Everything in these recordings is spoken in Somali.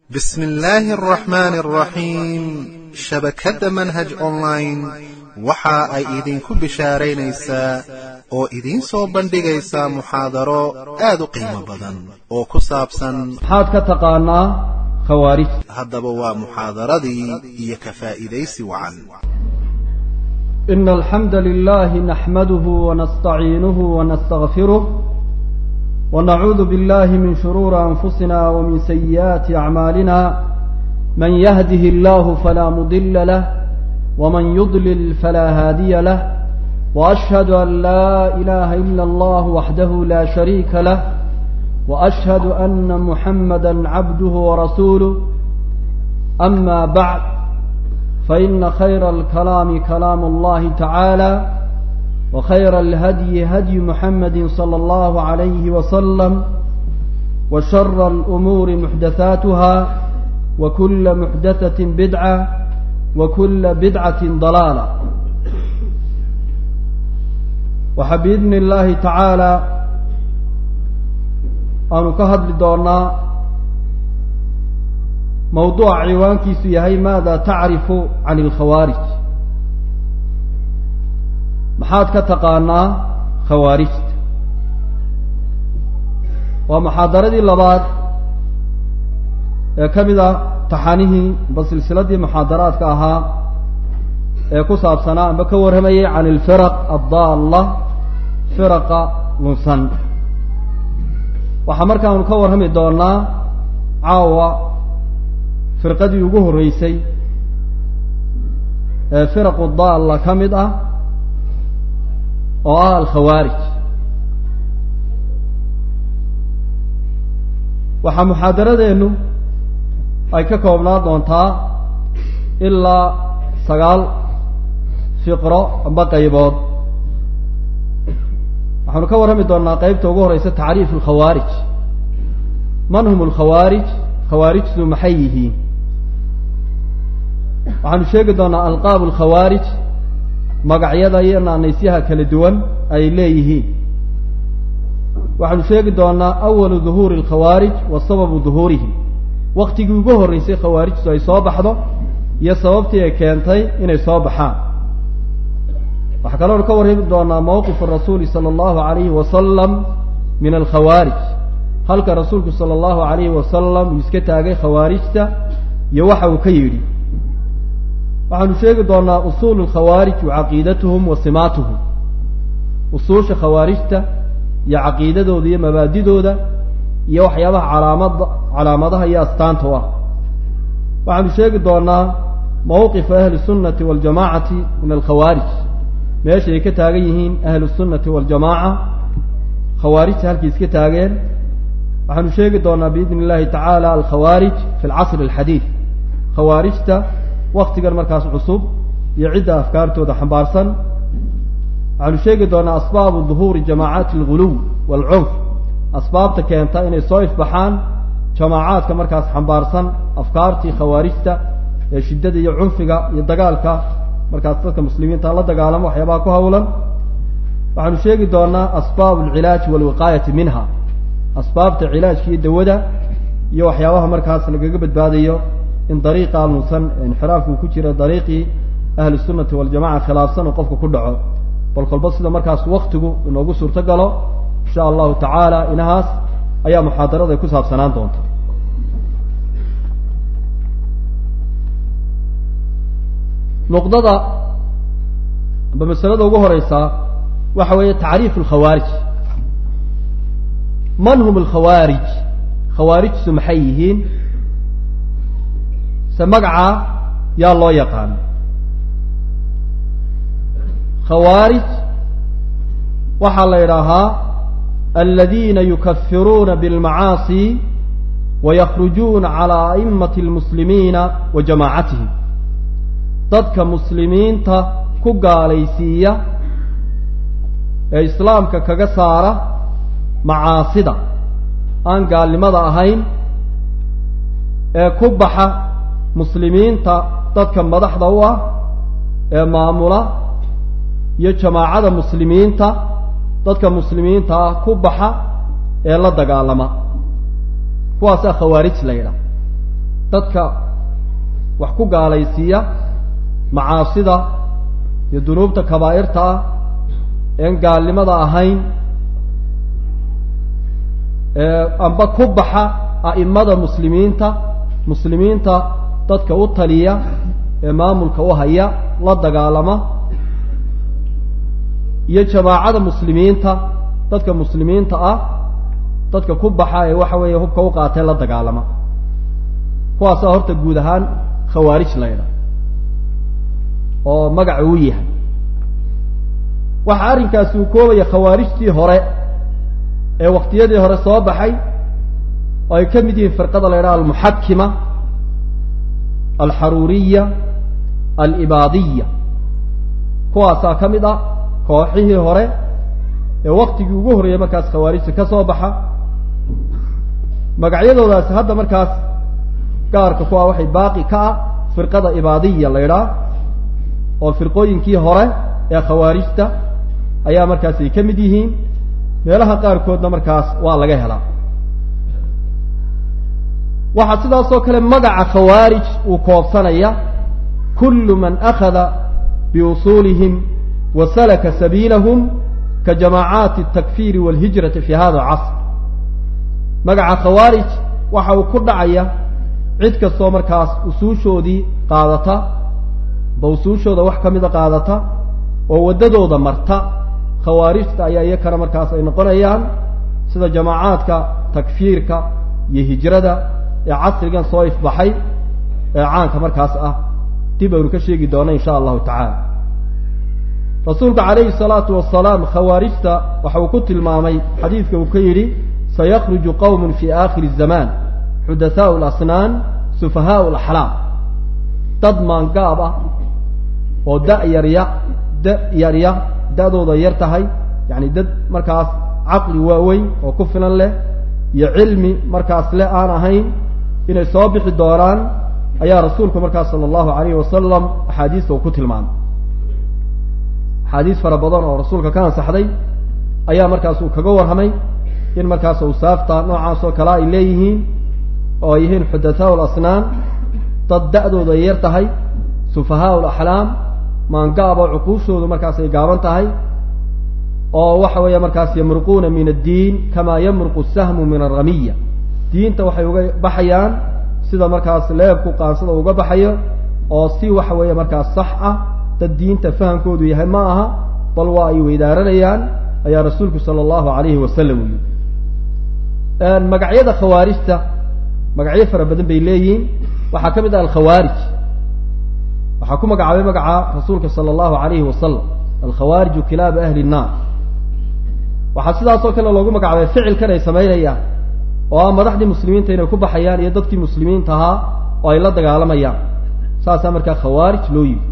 بسم الله الرحمن الرحيم shabakadda manhaj online waxa ay idinku bishaaraynaysaa oo idiin soo bandhigaysaa muxaadaro aad u qiimo badan oo ku saabsan maxaad ka taqaanaa khawaarij haddaba waa muxaadaradii iyo ka faa'iidaysi wacan إن الحمد لله نحمده ونستعينه ونستغفره ونعوذ بالله من شرور أنفسنا ومن سيئات أعمالنا من يهده الله فلا مضل له ومن يضلل فلا هادي له وأشهد أن لا إله إلا الله وحده لا شريك له وأشهد أن محمدا عبده ورسوله أما بعد فإن خير الكلام كلام الله تعالى وخير الهدي هدي محمد صلى الله عليه وسلم وشر الأمور محدثاتها وكل محدثة بدعة وكل بدعة ضلالة وحبيبن الله تعالى أن كهد لدورنا موضوع عوان كيسيهي ماذا تعرف عن الخوارج محاد كتقانا خوارج ومحاضرة اللباد كمذا taxanihii ba silsiladii muxaadaraadka ahaa ee ku saabsanaa amba ka warramayay can ilfiraq addaalla firaqa lunsan waxaa markaanu ka warrami doonaa caawa firqadii ugu horreysay ee firaqu daalla ka mid ah oo ah alkhawaarij waxaa muxaadaradeennu ay ka koobnaa doontaa ilaa sagaal fiqro amba qaybood waxaanu ka warrami doonaa qeybta ugu horeysa tacriif alkhawaarij man hum alkhawaarij khawaarijtu maxay yihiin waxaanu sheegi doonaa alqaabu alkhawaarij magacyada iyo naanaysyaha kala duwan ay leeyihiin waxaanu sheegi doonaa awalu duhuuri alkhawaarij wa sababu duhuurihim waktigii ugu horreysay khawaarijtu ay soo baxdo iyo sababtii ay keentay inay soo baxaan waxaa kaloonu ka warrami doonaa mawqifu rasuuli sala allahu alayhi wasalam min alkhawaarij halka rasuulku sala allahu alayhi wasalam uu iska taagay khawaarijta iyo waxa uu ka yidhi waxaanu sheegi doonaa usuulu lkhawaarij wa caqiidatuhum wa simaatuhum usuusha khawaarijta iyo caqiidadooda iyo mabaadidooda iyo waxyaabaha calaamada calaamadaha iyo astaanta u ah waxaanu sheegi doonaa mawqifa ahli sunnati waljamaacati min alkhawaarij meesha ay ka taagan yihiin ahlu sunnati waljamaaca khawaarijta halkay iska taageen waxaanu sheegi doonaa biidni illahi tacaala alkhawaarij fi alcasri alxadiid khawaarijta waktigan markaas cusub iyo cidda afkaartooda xambaarsan waxaanu sheegi doonaa asbaabu duhuuri jamaacaati alguluw waalcunf asbaabta keenta inay soo ifbaxaan jamaacaadka markaas xambaarsan afkaartii khawaarijta ee shiddada iyo cunfiga iyo dagaalka markaas dadka muslimiinta la dagaalamo waxyaabaha ku hawlan waxaanu sheegi doonaa asbaab alcilaaji walwiqaayati minha asbaabta cilaajka iyo dawada iyo waxyaabaha markaas lagaga badbaadayo in dariiqa lunsan inxiraafku ku jira dariiqii ahli sunnati waljamaca khilaafsan oo qofka ku dhaco bal kolba sida markaas waktigu inoogu suurto galo insha allahu tacaala inahaas ayaa muxaadarada ku saabsanaan doonta nuqdada amba masalada ugu horeysa waxa weeye tacriif alkhawaarij man hum alkhawaarij khawaarijtu maxay yihiin se magaca yaa loo yaqaan khawaarij waxaa la idhaahaa aladiina yukafiruuna bilmacaasi wayakrujuuna calaa a'immati almuslimiina wa jamaacatihim dadka muslimiinta ku gaalaysiiya ee islaamka kaga saara macaasida aan gaalnimada ahayn ee ku baxa muslimiinta dadka madaxda u ah ee maamula iyo jamaacada muslimiinta dadka muslimiinta ah ku baxa ee la dagaalama kuwaasaa khawaarij la yidhaha dadka wax ku gaalaysiiya macaasida iyo dunuubta kabaa'irta ah een gaalnimada ahayn amba ku baxa a'imada muslimiinta muslimiinta dadka u taliya ee maamulka u haya la dagaalama iyo jamaacada muslimiinta dadka muslimiinta ah dadka ku baxa ee waxa weeye hubka u qaatee la dagaalama kuwaasaa horta guud ahaan khawaarij laydha oo magaca uu yahay waxa arrinkaasi uu koobaya khawaarijtii hore ee waktiyadii hore soo baxay oo ay ka mid yihiin firqada la ydhaha almuxakima alxaruuriya alibaadiya kuwaasaa ka mid ah kooxihii hore ee waktigii ugu horreeyey markaas khawaarijta ka soo baxa magacyadoodaasi hadda markaas gaarka kuwa waxay baaqi ka ah firqada ibaadiya la ydhaah oo firqooyinkii hore ee khawaarijta ayaa markaas ay ka mid yihiin meelaha qaarkoodna markaas waa laga helaa waxaa sidaasoo kale magaca khawaarij uu koobsanaya kullu man akhada biusuulihim wa salaka sabiilahum ka jamaacaati altakfiiri walhijrati fi hada alcasr magaca khawaarij waxa uu ku dhacaya cid kastoo markaas usuushoodii qaadata ba usuushooda wax ka mida qaadata oo waddadooda marta khawaarijta ayaa iyakana markaas ay noqonayaan sida jamaacaadka takfiirka iyo hijrada ee casrigan soo ifbaxay ee caanka markaas ah dib aynu ka sheegi doona insha allahu tacaala rasuulka calayhi salaatu wasalaam khawaarijta waxa uu ku tilmaamay xadiidka uu ka yidhi sayakhruju qowmun fi aakhiri zamaan xudathaau lasnaan sufahaau alaxlaam dad maangaab ah oo da yarya da yarya da-dooda yar tahay yacni dad markaas caqli waaweyn oo ku filan leh iyo cilmi markaas le aan ahayn inay soo bixi doonaan ayaa rasuulku markaas sala allahu alayhi wasalam axaadiista uu ku tilmaamay axaadiis fara badan oo rasuulka ka ansaxday ayaa markaas uu kaga warramay in markaas awsaafta noocaas oo kale ay leeyihiin oo ay yihiin xudathaau lasnaan dad da-dooda ay yar tahay sufahaau laxlaam maangaab oo cuquushoodu markaas ay gaaban tahay oo waxa weeye markaas yamruquuna min addiin kamaa yamruqu sahmu min alramiya diinta waxay uga baxayaan sida markaas leebku qaansada uga baxayo oo si waxa weeye markaas sax ah dad diinta fahamkoodu yahay ma aha bal waa ay weydaaranayaan ayaa rasuulku sala allahu alayhi wasalam u yidhi magacyada khawaarijta magacyo fara badan bay leeyihiin waxaa ka mid ah alkhawaarij waxaa ku magacaabay magaca rasuulka sala allahu alayhi wasalam alkhawaariju kilaabu ahli nnaar waxaa sidaasoo kale loogu magacaabay ficilkan ay samaynayaan oo ah madaxdii muslimiinta inay ku baxayaan iyo dadkii muslimiinta ahaa oo ay la dagaalamayaan saasaa markaa khawaarij loo yimi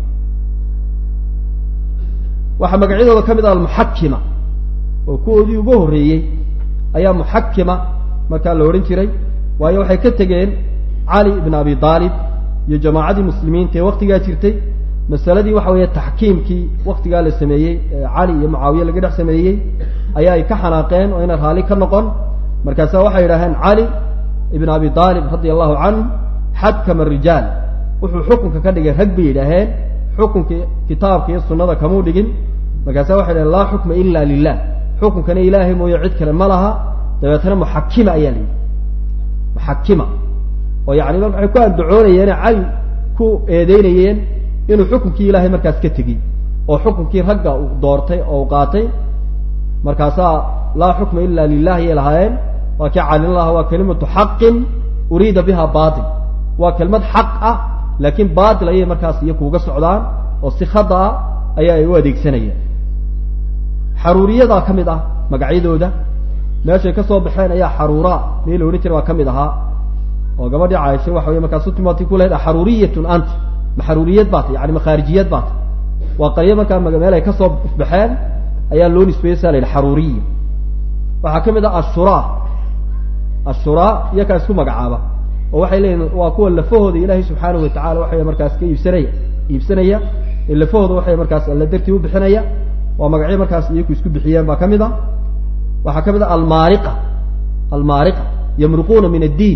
waxaa magacyadooda ka mid ah almuxakima oo kuwoodii ugu horreeyey ayaa muxakima markaa la odhan jiray waayo waxay ka tegeen cali ibn abi aalib iyo jamaacadii muslimiinta ee waktigaa jirtay masaladii waxa weeye taxkiimkii waktigaa la sameeyey ee cali iyo mucaawiye laga dhex sameeyey ayaa ay ka xanaaqeen oo inaan raalli ka noqon markaasa waxay yidhaaheen cali ibn abi aalib radia allahu canhu xakama rijaal wuxuu xukunka ka dhigay rag bay yidhaaheen xukunkii kitaabka iyo sunnada kamuu dhigin markaasa waxay dhaheen laa xukma ila lilah xukunkana ilaahay mooye cid kale ma laha dabeetana muxakima ayaa la yidhi muxakima oo yani waxay ku andacoonayeen cali ku eedeynayeen inuu xukunkii ilaahay markaas ka tegey oo xukunkii ragga uu doortay oo u qaatay markaasaa laa xukma ila lilah ayay lahaayeen waa kii calin laha waa kalimatu xaqin uriida biha batil waa kelmad xaq ah laakiin batil ayay markaas iyo kuuga socdaan oo si khada ah ayaa ay u adeegsanayeen xaruuriyadaa ka mid ah magacyadooda meeshay ka soo baxeen ayaa xaruura mii la odhan jira waa ka mid ahaa oo gabadhii caaisha waxa wey markaas utimati ku lahayd xaruuriyatun anti ma xaruuriyad baata yani ma khaarijiyad baata waa qaryo markaa meel ay kasoo ifbaxeen ayaa loo nisbeeyey sa la yidhi xaruuriya waxaa ka mid ah ashuraa ashuraa iyakaa isku magacaaba oo waxay leeyihin waa kuwa lafahooda ilaahay subxaanahu watacala waxay markaas ka iibsanaya iibsanaya ee lafahooda waxay markaas alla dartii u bixinaya waa magacyo markaas iyaku isku bixiyeen baa ka mid a waxaa ka mid ah almaariqa almaariqa yamruquuna min addiin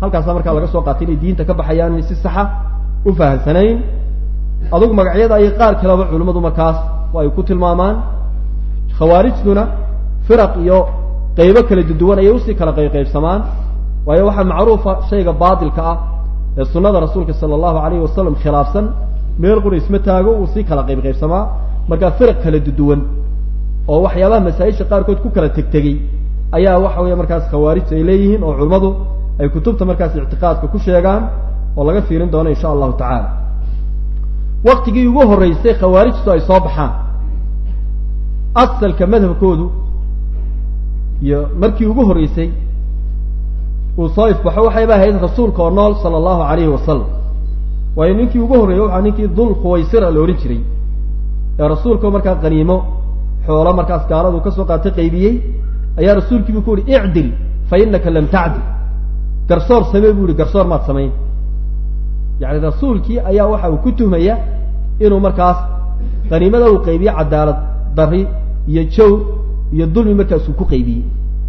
halkaasaa markaa laga soo qaatay inay diinta ka baxayaan inay si saxa u fahamsanayn adugu magacyada ayay qaar kaleba culimmadu markaas ay ku tilmaamaan khawaarijtuna firaq iyo qaybo kala duduwan ayay usii kala qayqaybsamaan waayo waxaa macruufa shayga baatilka ah ee sunnada rasuulka sala allahu alayhi wasalam khilaafsan meel qura isma taago uu sii kala qaybqaybsamaa markaa firaq kala duduwan oo waxyaabaha masaa-isha qaarkood ku kala tegtegey ayaa waxa weeye markaas khawaarijta ay leeyihiin oo culimmadu ay kutubta markaas ictiqaadka ku sheegaan oo laga fiirin doono insha allahu tacaala waktigii ugu horreysay khawaarijtu ay soo baxaan asalka madhabkoodu iyo markii ugu horreysay uu soo ifbaxo waxayba ahayd rasuulka oo nool sala allahu alayhi wasalam waayo ninkii ugu horreeyey waxaa ninkii dul khuwaysira la odhan jiray ee rasuulka markaa qaniimo xoolo markaas gaaladu kasoo qaatay qaybiyey ayaa rasuulkiibu ku uhi icdil fa inaka lam tacdil garsoor samee bu ihi garsoor maad samayn yani rasuulkii ayaa waxa uu ku tuhmaya inuu markaas qaniimada uu qaybiye cadaalad dari iyo jow iyo dulmi markaas uu ku qaybiyey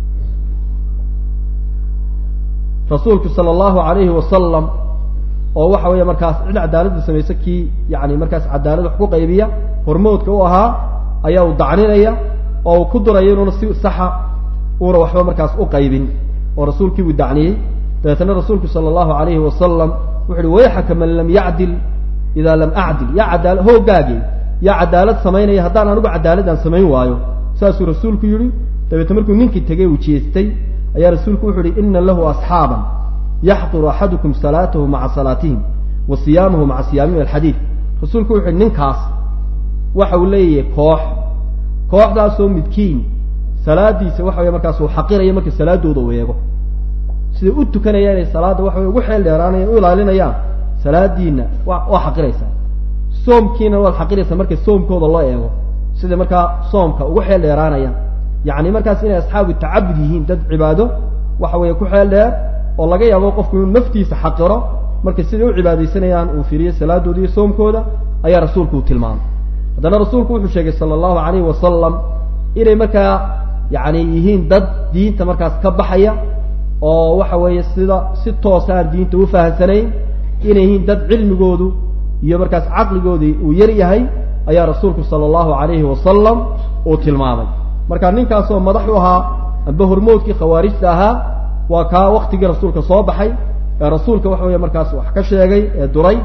rasuulku sala allahu alayhi wasalam oo waxa weeye markaas cid cadaaladda samaysa kii yani markaas cadaalad wax ku qaybiya hormoodka u ahaa ayaa uu dacninaya oo uu ku duraya inuuna si saxa uuna waxba markaas u qaybin oo rasuulkii buu dacniyey dabeetana rasuulku sala allahu alayhi wasalam wuxu uhi wayxaka man lam yacdil idaa lam acdil yaa cadaala hoogaage yaa cadaalad samaynaya haddaan anigu cadaaladaan samayn waayo saasuu rasuulku yihi dabeetna markuu ninkii tegey uu jeestay ayaa rasuulku wuxu uhi ina lahu asxaaban yaxquru axadukum salaatahu maca salaatihim wa siyaamahu maca siyaamihim alxadiid rasuulku wuxu uhi ninkaas waxa uu leeyahay koox kooxdaasoo midkiin salaadiisa waxa wey markaas uu xaqiraya marka salaadooda uu eego siday u tukanayaan inay salaadda waxa wey ugu xeel dheeraanayaan u ilaalinayaan salaadiina wa waa xaqiraysaa soomkiina waad xaqiraysaa marka soomkooda loo eego sida markaa soomka ugu xeel dheeraanayaan yacni markaas inay asxaabu tacabud yihiin dad cibaado waxa weeye ku xeel dheer oo laga yaabo qofku inuu naftiisa xaqiro marka siday u cibaadaysanayaan uu fiiriyo salaadooda iyo soomkooda ayaa rasuulku uu tilmaamay haddana rasuulku wuxuu sheegay sala allahu alayhi wasalam inay markaa yacni yihiin dad diinta markaas ka baxaya oo waxa weeye sida si toosa aan diinta u fahamsanayn inay yihiin dad cilmigoodu iyo markaas caqligoodii uu yar yahay ayaa rasuulku sala allahu alayhi wasalam uu tilmaamay marka ninkaasoo madax u ahaa amba hormoodkii khawaarijta ahaa waa kaa waktigii rasuulka soo baxay ee rasuulka waxa weeye markaas wax ka sheegay ee duray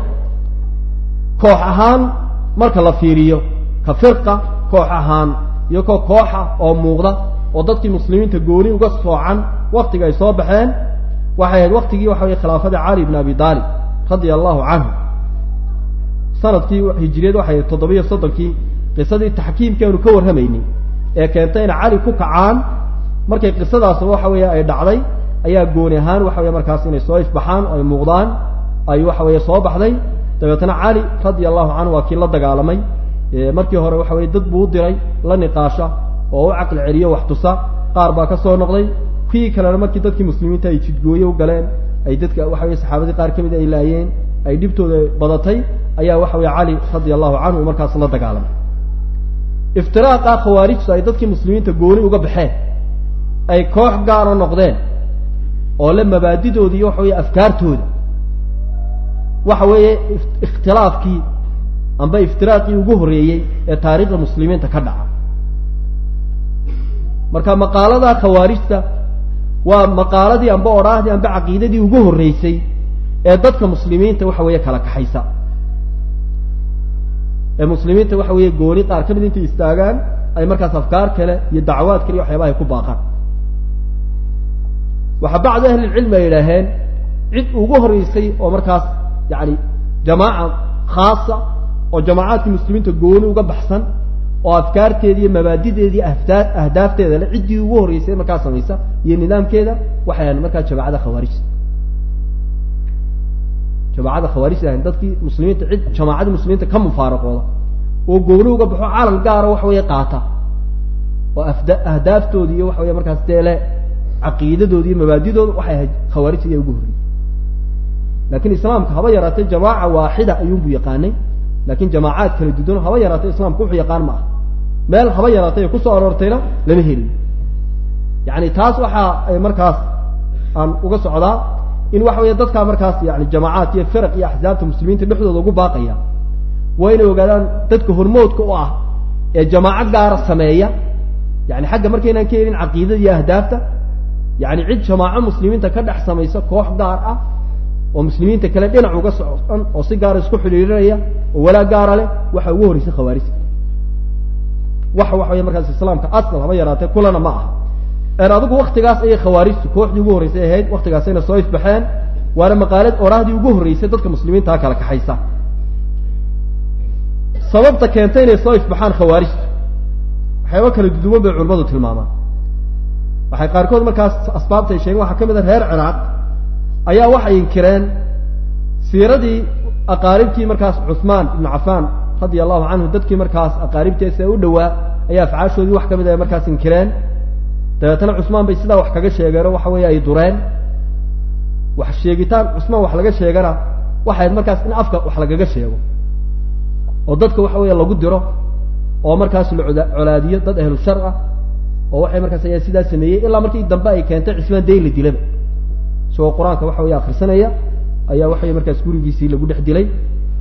koox ahaan marka la fiiriyo ka firqa koox ahaan iyo ko kooxa oo muuqda oo dadkii muslimiinta gooni uga soocan waktiga ay soo baxeen waxay ahayd waktigii waxa weye khilaafada cali bn abi daalib radia allahu canhu sanadkii hijiriyad waxay ahayd toddobiyo soddonkii qisadii taxkiimkeenu ka warramaynay ee keentay in cali ku kacaan markay qisadaas waxa weeye ay dhacday ayaa gooni ahaan waxa weye markaas inay soo ifbaxaan oo ay muuqdaan ay waxa weeye soo baxday dabeetna cali radia allahu canhu waa kii la dagaalamay markii hore waxa weye dad buu u diray la niqaasha oo u caqli celiyo wax tusa qaar baa ka soo noqday kii kalena markii dadkii muslimiinta ay jidgooye u galeen ay dadka waxa weye saxaabadii qaar ka mid ay laayeen ay dhibtooda badatay ayaa waxa weye cali radia allahu canhu markaas la dagaalamay iftiraaqa khawaarijtu ay dadkii muslimiinta gooni uga baxeen ay koox gaara noqdeen oo le mabaadidooda iyo waxa weye afkaartooda waxa weeye ikhtilaafkii amba iftiraaqii ugu horreeyey ee taariikhda muslimiinta ka dhaca marka maqaalada khawaarijta waa maqaaladii amba odhaahdii amba caqiidadii ugu horreysay ee dadka muslimiinta waxa weeye kala kaxaysa ee muslimiinta waxa weeye gooni qaar ka mid intay istaagaan ay markaas afkaar kale iyo dacwaad kale iyo waxyaabaha ay ku baaqaan waxaa bacdu ahlilcilmi ay yidhaaheen cid ugu horreysay oo markaas yani jamaaca khaasa oo jamaacaadkii muslimiinta gooni uga baxsan oo afkaarteeda iyo mabaadideedii ahdaa ahdaafteeda le ciddii ugu horreysay markaa samaysa iyo nidaamkeeda waxay ahayn markaa jamaacada khawaarijta jamaacada khawaarijta ahayn dadkii muslimiinta cid jamaacadii muslimiinta ka mufaaraqooda oo gooni uga baxo caalam gaara waxa weeye qaata oo afda ahdaaftoodi iyo waxa weye markaas deele caqiidadooda iyo mabaadidooda waxay ahayd khawaarijta ayaa ugu horreeyey lakin islaamka haba yaraatee jamaaca waaxida ayuunbu yaqaanay lakin jamaacaad kala dudan haba yaraatee islaamka wuxuu yaqaan ma aha meel haba yaraatay ay kusoo aroortayna lama helin yani taas waxa ay markaas aan uga socdaa in waxa weeye dadkaa markaas yani jamaacaat iyo firaq iyo axsaabta muslimiinta dhexdooda ugu baaqaya waa inay ogaadaan dadka hormoodka u ah ee jamaaco gaara sameeya yani xagga markaynaan ka helin caqiidada iyo ahdaafta yani cid jamaaco muslimiinta ka dhex samaysa koox gaar ah oo muslimiinta kale dhinac uga socon oo si gaara isku xidhiirinaya oo walaa gaara leh waxa ugu horreysay khawaarijta wax waxa wey markaas islaamka asal haba yaraatee kulana ma aha en adigu waktigaas ayay khawaarijtu kooxdii ugu horreysay ahayd waktigaasayna soo ifbaxeen waana maqaalad oraahdii ugu horreysay dadka muslimiintaa kala kaxaysa sababta keentay inay soo ifbaxaan khawaarijtu waxyaaba kala duduwan bay culimmadu tilmaamaan waxay qaarkood markaas asbaabta ay sheegeen waxaa ka mid a reer ciraaq ayaa waxay inkireen siiradii aqaaribtii markaas cuhmaan ibnu cafaan radia allahu canhu dadkii markaas aqaaribtiisa u dhowaa ayaa afcaashoodii wax ka mid a markaas inkireen dabeetana cusmaan bay sidaa wax kaga sheegeenoo waxa weeye ay dureen wax sheegitaan cusmaan wax laga sheegana waxayd markaas in afka wax lagaga sheego oo dadka waxa weeye lagu diro oo markaas la oda colaadiyo dad ahlu shar ah oo waxay markaas ayaa sidaa sameeyey ilaa markii dambe ay keentay cismaan dayn la dilaba isagoo qur-aanka waxa weeye akrisanaya ayaa waxaweye markaas gurigiisii lagu dhex dilay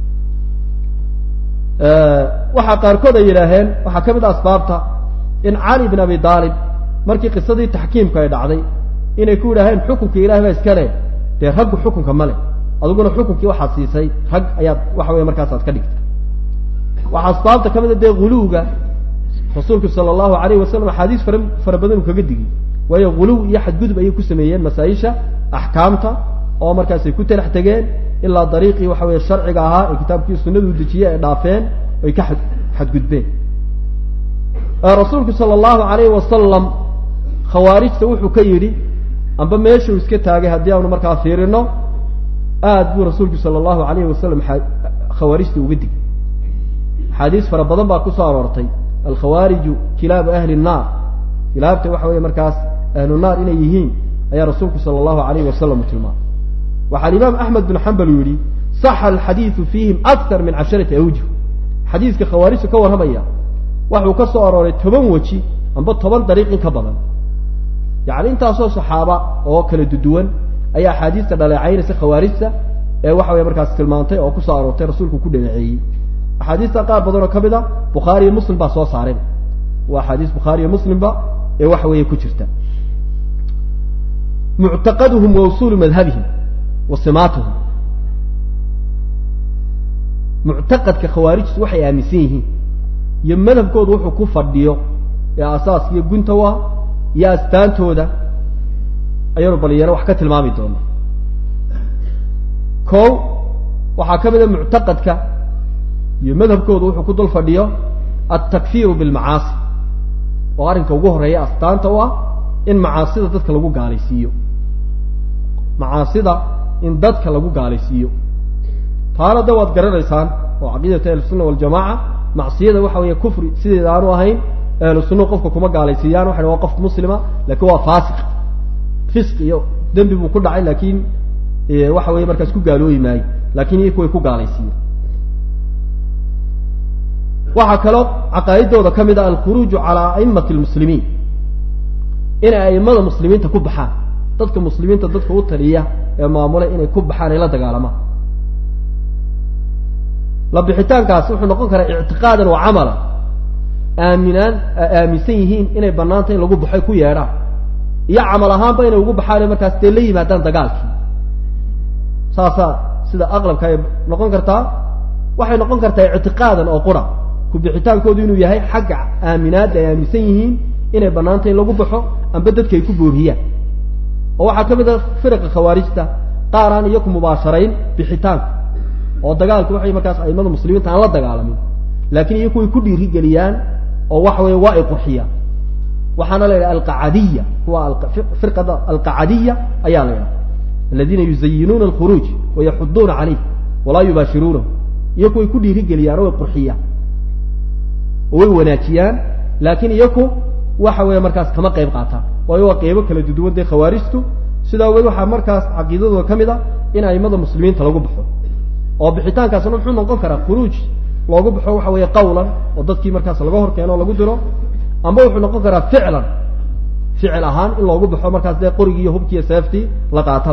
waxaa qaarkood ay yidhaaheen waxaa ka mid a asbaabta in cali bin abi aalib markii qisadii taxkiimku ay dhacday inay ku yidhaaheen xukunka ilahi baa iska leh dee raggu xukunka ma leh adiguna xukunkii waxaad siisay rag ayaad waxa weye markaas aad ka dhigtay waxaa asbaabta ka mid a dee huluwga rasuulku sala allahu alayh wasalam axaadiis fara fara badan uu kaga digi waayo huluw iyo xadgudub ayay ku sameeyeen masaa-isha axkaamta oo markaasay ku talax tegeen ilaa dariiqii waxa weye sharciga ahaa ee kitaabkii sunadu dejiyey ay dhaafeen ay ka ad xadgudbeen rasuulku sala allahu alayhi wasalam khawaarijta wuxuu ka yidhi amba meeshuu iska taagay haddii aanu markaa fiirino aad buu rasuulku sala allahu alayhi wasalam khawaarijta uga dig axaadiis fara badan baa kusoo aroortay alkhawaariju kilaabu ahli nnaar kilaabta waxa weeye markaas ahlu naar inay yihiin ayaa rasuulku sala allahu alayhi wasalam u tilmaamay waxaa alimaam axmed bin xambal uu yihi saxa alxadiidu fiihim akar min casharati awjuh xadiiska khawaarijta ka warramaya waxuu ka soo arooray toban weji amba toban dariiq in ka badan yacni intaasoo saxaaba oo kala duduwan ayaa axaadiista dhaleecaynaysa khawaarijta ee waxa weye markaas tilmaantay oo kusoo aroortay rasuulku ku dhaleeceeyey axaadiista qaar badan oo ka mid a bukhaari iyo muslim baa soo saareen waa axaadiis bukhaari iyo muslimba ee waxa weeye ku jirta muctaqaduhum wa usuulu madhabihim wa simaatuhum muctaqadka khawaarijtu waxay aaminsan yihiin iyo madhabkoodu wuxuu ku fadhiyo ee asaaska iyo gunta u ah iyo astaantooda ayaanu balinyaro wax ka tilmaami doona ko waxaa ka mid a muctaqadka iyo madhabkoodu wuxuu ku dul fadhiyo altakfiiru bilmacaasi oo arrinka ugu horreeya astaanta u ah in macaasida dadka lagu gaalaysiiyo macaasida in dadka lagu gaalaysiiyo taana da waad garanaysaan oo caqiidata ahlusunna waljamaaca macsiyada waxa weeye kufri sideeda aanu ahayn ahlu sunna qofka kuma gaalaysiiyaan waxay waa qof muslima laakiin waa faasiq fisq iyo dembi buu ku dhacay laakiin waxa weeye markaas ku gaalooyi maayo laakiin iyaku way ku gaalaysiiyen waxaa kaloo caqaa'idooda ka mid ah alkhuruuju calaa aimati lmuslimiin inay aimada muslimiinta ku baxaan dadka muslimiinta dadka u taliya ee maamulay inay ku baxaan ay la dagaalamaan la bixitaankaas wuxuu noqon karaa ictiqaadan wa camala aaminaan aaminsan yihiin inay banaanta in lagu baxoy ku yeedhaan iyo camal ahaanba inay ugu baxaan markaas dee la yimaadaan dagaalkii saasaa sida aqlabka ay noqon kartaa waxay noqon kartaa ictiqaadan oo qura ku bixitaankoodu inuu yahay xagga aaminaadda ay aaminsan yihiin inay banaanta in lagu baxo amba dadka ay ku booriyaan oo waxaa ka mid a firaqa khawaarijta qaar aan iyaku mubaasharayn bixitaanka oo dagaalku waxay markaas aimada muslimiinta aan la dagaalamin laakiin iyaku way ku dhiirigeliyaan oo waxa weeye waa ay qurxiyaan waxaana la yidhaha alqacadiya kuwa firqada alqacadiya ayaa la yidhaha aladiina yuzayinuuna alkhuruuj wayaxuduuna caleyh walaa yubaashiruunahu iyaku way ku dhiirigeliyaan oo way qurxiyaan oo way wanaajiyaan laakiin iyaku waxa weeye markaas kama qayb qaataan waayo waa qeybo kala duduwan dee khawaarijtu sidaa awgeed waxaa markaas caqiidadooda ka mid a in aimada muslimiinta lagu baxo oo bixitaankaasna muxuu noqon karaa khuruuj loogu baxo waxa weeye qawlan oo dadkii markaas laga hor keeno o lagu diro amba wuxuu noqon karaa ficlan ficil ahaan in loogu baxo markaas dee qorigiiyo hubkiiyo seeftii la qaataba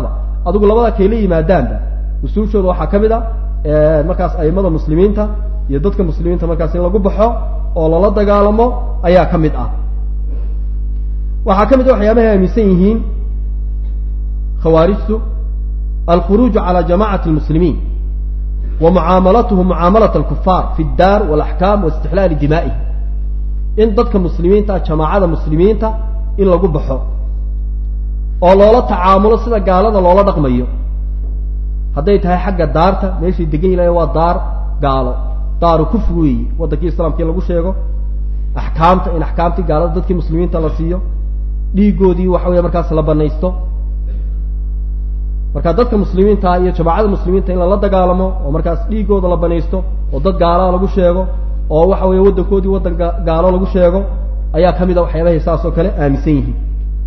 adigu labada kayla yimaadaanba usuushooda waxaa ka mid a markaas aimada muslimiinta iyo dadka muslimiinta markaas in lagu baxo oo lala dagaalamo ayaa ka mid ah waxaa ka mid a waxyaabahay aaminsan yihiin khawaarijtu alkhuruuju cala jamacati lmuslimiin wa mucaamalatuhum mucaamalat alkufaar fi ddaar walaxkaam wa istixlaali dimaa'ihi in dadka muslimiinta jamaacada muslimiinta in lagu baxo oo loola tacaamulo sida gaalada loola dhaqmayo hadday tahay xagga daarta meeshay degan yilahay waa daar gaalo daaru kufri weeyi waddankii islaamka in lagu sheego axkaamta in axkaamtii gaalada dadkii muslimiinta la siiyo dhiigoodii waxa weya markaas la banaysto marka dadka muslimiinta iyo jamaacada muslimiinta in lala dagaalamo oo markaas dhiigooda la banaysto oo dad gaalaa lagu sheego oo waxa weeye waddankoodii waddan gaalo lagu sheego ayaa ka mid a waxyaabahay saas oo kale aaminsan yihiin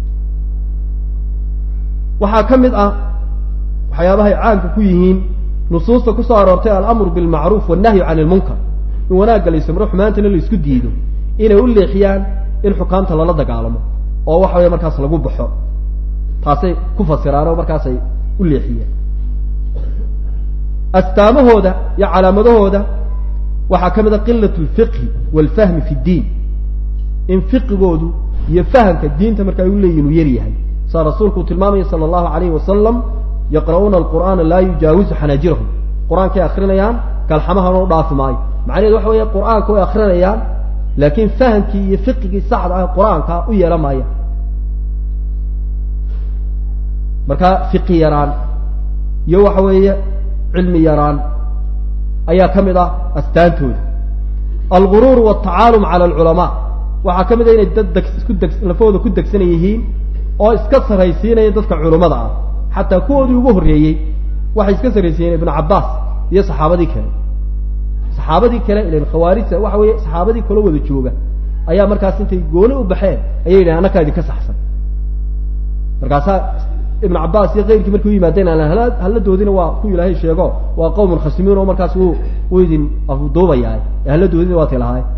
waxaa ka mid ah waxyaabahay caanka ku yihiin nusuusta kusoo aroortay alamru bilmacruuf wannahyu can ilmunkar in wanaagga la ismro xumaantana la isku diido inay u leexiyaan in xukaamta lala dagaalamo oo waxa weeye markaas lagu baxo taasay ku fasiraan oo markaasay u leexiyeen astaamahooda iyo calaamadahooda waxaa ka mid a qilat alfiqhi waalfahmi fi ddiin in fiqigoodu iyo fahamka diinta marka ay u leeyihin uu yar yahay saa rasuulku uu tilmaamaya sala allahu alayhi wasalam yaqra'uuna alqur'aana laa yujaawizu xanaajirahum qur-aankay akrinayaan kalxamahana u dhaafi maayo macnaheedu waxa weeye qur-aanka way akrinayaan laakiin fahamkii iyo fiqigii saxda ah qur-aanka u yeelan maaya marka fiqi yaraan iyo waxa weeye cilmi yaraan ayaa ka mid ah astaantooda alguruur waltacaalum cala alculamaa waxaa ka mid a inay dad degs isku degs lafahooda ku degsan yihiin oo iska sarraysiinaya dadka culummada ah xataa kuwoodii ugu horreeyey waxay iska sarraysiiyeen ibnu cabbaas iyo saxaabadii kale saxaabadii kale ilan khawaarijta waxa weeye saxaabadii kala wada jooga ayaa markaas intay gooni u baxeen ayay yidhahen annakaa idinka saxsan markaasaa ibnu cabbaas iyo keyrkii markay u yimaadeen halladoodina waa ku ilaahay sheego waa qowmun khasimiin oo markaas wuu wuu idin afduubayahay ee halladoodina waa ti lahaay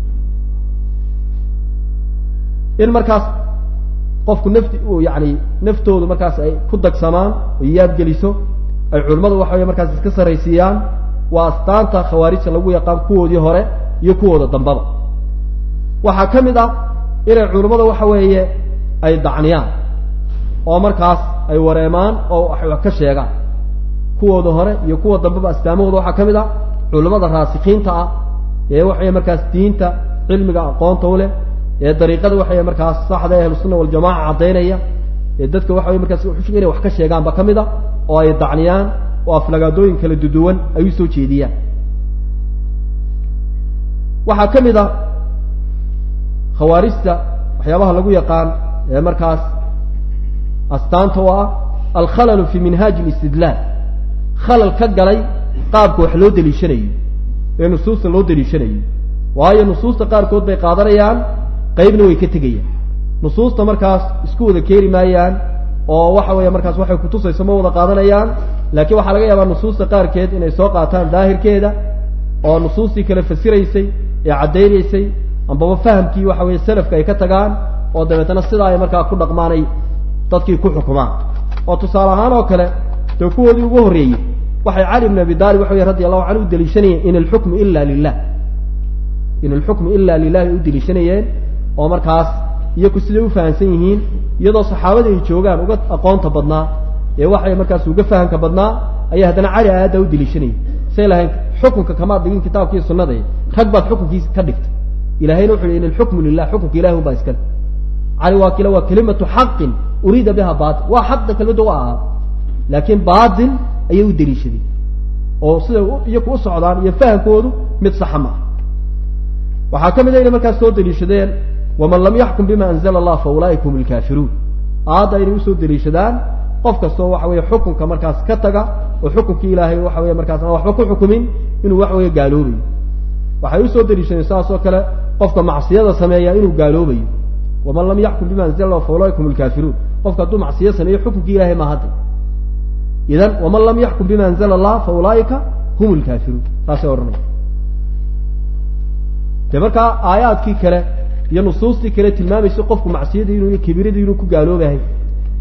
in markaas qofku nafti yani naftoodu markaas ay ku dagsamaan oo yaabgeliso ay culimmadu waxa wey markaas iska sarraysiiyaan waa astaanta khawaarijta lagu yaqaan kuwoodii hore iyo kuwooda dambaba waxaa ka mid ah inay culimmada waxa weeye ay dacniyaan oo markaas ay wareemaan oo wax ka sheegaan kuwooda hore iyo kuwa dambeba astaamahooda waxaa ka mid ah culimmada raasikiinta ah ee waxaweye markaas diinta cilmiga aqoonta u leh ee dariiqada waxaweye markaas saxda ee ahlusunna waljamaca caddaynaya ee dadka waxa weye markaas uxushga inay wax ka sheegaanba ka mid a oo ay dacniyaan oo aflagaadooyin kala duduwan ay u soo jeediyaan waxaa ka mid a khawaarijta waxyaabaha lagu yaqaan ee markaas astaanta oo ah alkhalalu fi minhaaji alistidlaal khalal ka galay qaabka wax loo deliishanayo ee nusuusta loo deliishanayo waayo nusuusta qaarkood bay qaadanayaan qaybna way ka tegayaan nusuusta markaas isku wada keeni maayaan oo waxa weeye markaas waxay kutusayso ma wada qaadanayaan laakiin waxaa laga yaabaa nusuusta qaarkeed inay soo qaataan daahirkeeda oo nusuustii kale fasiraysay ee caddaynaysay ambaba fahamkii waxa weeye salafka ay ka tagaan oo dabeetana sidaa ay markaa ku dhaqmaanay dadkii ku xukumaan oo tusaale ahaan oo kale dee kuwoodii ugu horreeyey waxay cali bn abi daalib waxa wey radi allahu canhu u deliishanayeen in alxukmu ila lilah in alxukmu ila lilah ay u deliishanayeen oo markaas iyaku siday u fahamsan yihiin iyadoo saxaabada ay joogaan uga aqoonta badnaa ee waxay markaas uga fahamka badnaa ayaa haddana cali aayadda u deliishanayay say lahayn xukunka kamaad dhigin kitaabkii sunnaday rag baad xukunkiisa ka dhigtay ilahayna wuxu yhi in alxukmu lilah xukunka ilahi un baa iskale cali waa kile waa kelimatu xaqin uriida biha batil waa xaqda kelmadda u ahaa laakiin batil ayay u deliishaday oo siday iyaku u socdaan iyo fahamkoodu mid saxa ma ah waxaa ka mid a inay markaas soo deliishadeen waman lam yaxkum bima anzla allah fa ulaaika hum lkaafiruun aadda inay usoo deliishadaan qof kastoo waxa weye xukunka markaas ka taga oo xukunkii ilaahay waxa weye markaas aan waxba ku xukumin inuu wax weeye gaaloobayo waxay usoo deliishadeen saas oo kale qofka macsiyada sameeya inuu gaaloobayo waman lam yaxkum bima anzla allah fa ulaaika hum lkaafiruun qofka hadduu macsiyo sameeyo xukunkii ilahay ma hadda idan waman lam yaxkum bima anzla allah fa ulaaika hum lkaafiruun saasay odhanaya dee markaa aayaadkii kale iyo nusuustii kale tilmaamaysa qofku macsiyadii inuu iyo kibiradii inuu ku gaaloobahay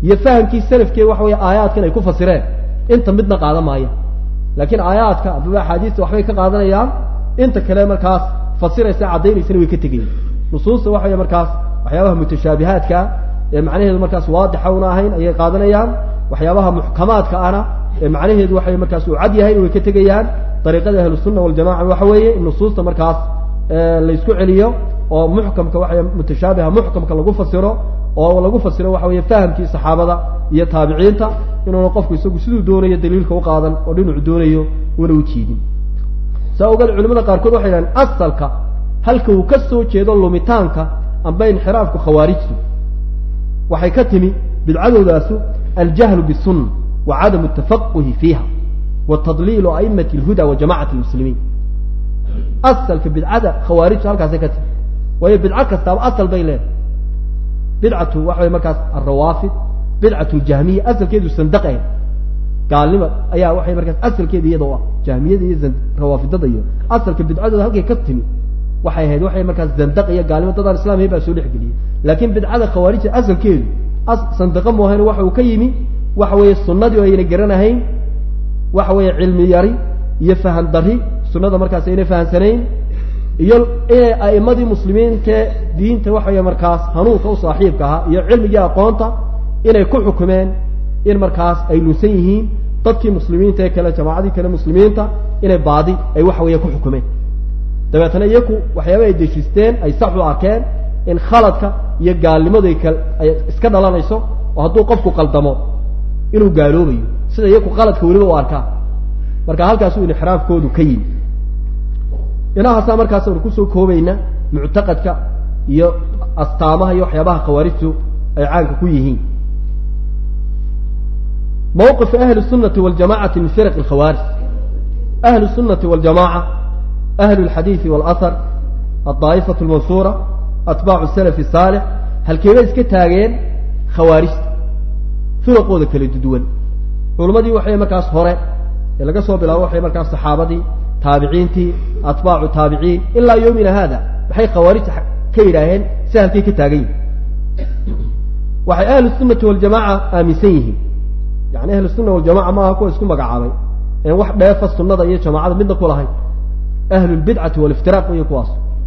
iyo fahamkii salafkee waxa weeye aayaadkan ay ku fasireen inta midna qaadan maaya laakiin aayaadka amaba axaadiista waxbay ka qaadanayaan inta kale markaas fasiraysa caddaynaysana way ka tegayin nusuusta waxa wey markaas waxyaabaha mutashaabihaadka ee macnaheedu markaas waadixa una ahayn ayay qaadanayaan waxyaabaha muxkamaadka ana ee macnaheedu waxay markaas uu cad yahay way ka tegayaan dariiqada ahlusunna waljamaca waxa weeye in nusuusta markaas laysku celiyo oo muxkamka waxa mutashaabiha muxkamka lagu fasiro oo lagu fasiro waxa weeye fahamkii saxaabada iyo taabiciinta inuuna qofku isagu siduu doonayo daliilka u qaadan oo dhinacu doonayo una u jiidin saa ogeed culimada qaarkood waxay dhahen asalka halka uu ka soo jeedo lumitaanka amba inxiraafku khawaarijtu waxay ka timi bidcadoodaasu aljahlu bisunna wa cadamu tafaquhi fiiha wa tadliilu aimati alhuda wa jamacati lmuslimiin asalka bidcada khawaarijtu halkaasay ka timi waayo bidco kastaaba asal bay leedahay bidcatu waxa way markaas alrawaafid bidcatu ljahmiya asalkeedu sandaqe gaalnima ayaa waxay markaas asalkeeda iyada u ah jahmiyada iyo rawaafidada iyo asalka bidcadooda halkay ka timi waxay ahayd waxay markaas zandaq iyo gaalnimo dadaan islamiya baa soo dhexgeliyey laakiin bidcada khawaarijta asalkeedu sandaqa moohayn waxa uu ka yimi waxa weeye sunnadii oo ayna garanahayn waxa weeye cilmi yari iyo fahan dari sunnada markaas ayna fahansanayn iyo inay a'imadii muslimiintae diinta waxa weeye markaas hanuunka u saaxiibka ahaa iyo cilmigii aqoonta inay ku xukumeen in markaas ay lunsan yihiin dadkii muslimiinta ee kale jamaacadii kale muslimiinta inay baadi ay waxa weeye ku xukumeen dabeetana iyaku waxyaaba ay deshisteen ay sax u arkeen in khaladka iyo gaalnimadu ay kal ay iska dhalanayso oo hadduu qofku qaldamo inuu gaaloobayo sida iyaku qaladka weliba u arkaa marka halkaasuu inxiraafkoodu ka yimi inahaasaa markaas aynu kusoo koobayna muctaqadka iyo astaamaha iyo waxyaabaha khawaarijtu ay caanka ku yihiin mawqif ahli الsunati waljamacati min firq اkhawaarij ahlu الsunati waljamaca ahlu اlxadiidi wاlahar aلطaa'ifaة اlmansura atbaacu salaf الsaalix halkeebay iska taageen khawaarijta firaqooda kala duwan culimmadii waxay markaas hore ee laga soo bilaabo waxay markaas saxaabadii taabiciintii atbaacu taabiciin ilaa yowmina hada maxay khawaarijta ka yidhaaheen si halkay ka taagan yihin waxay ahlu sunati waljamaca aaminsan yihiin yani ahlu sunna waljamaca maaha kuwa isku magacaabay een wax dheefa sunada iyo jamaacada midna ku lahayn ahlu lbidcati waliftiraaq iyo kuwaas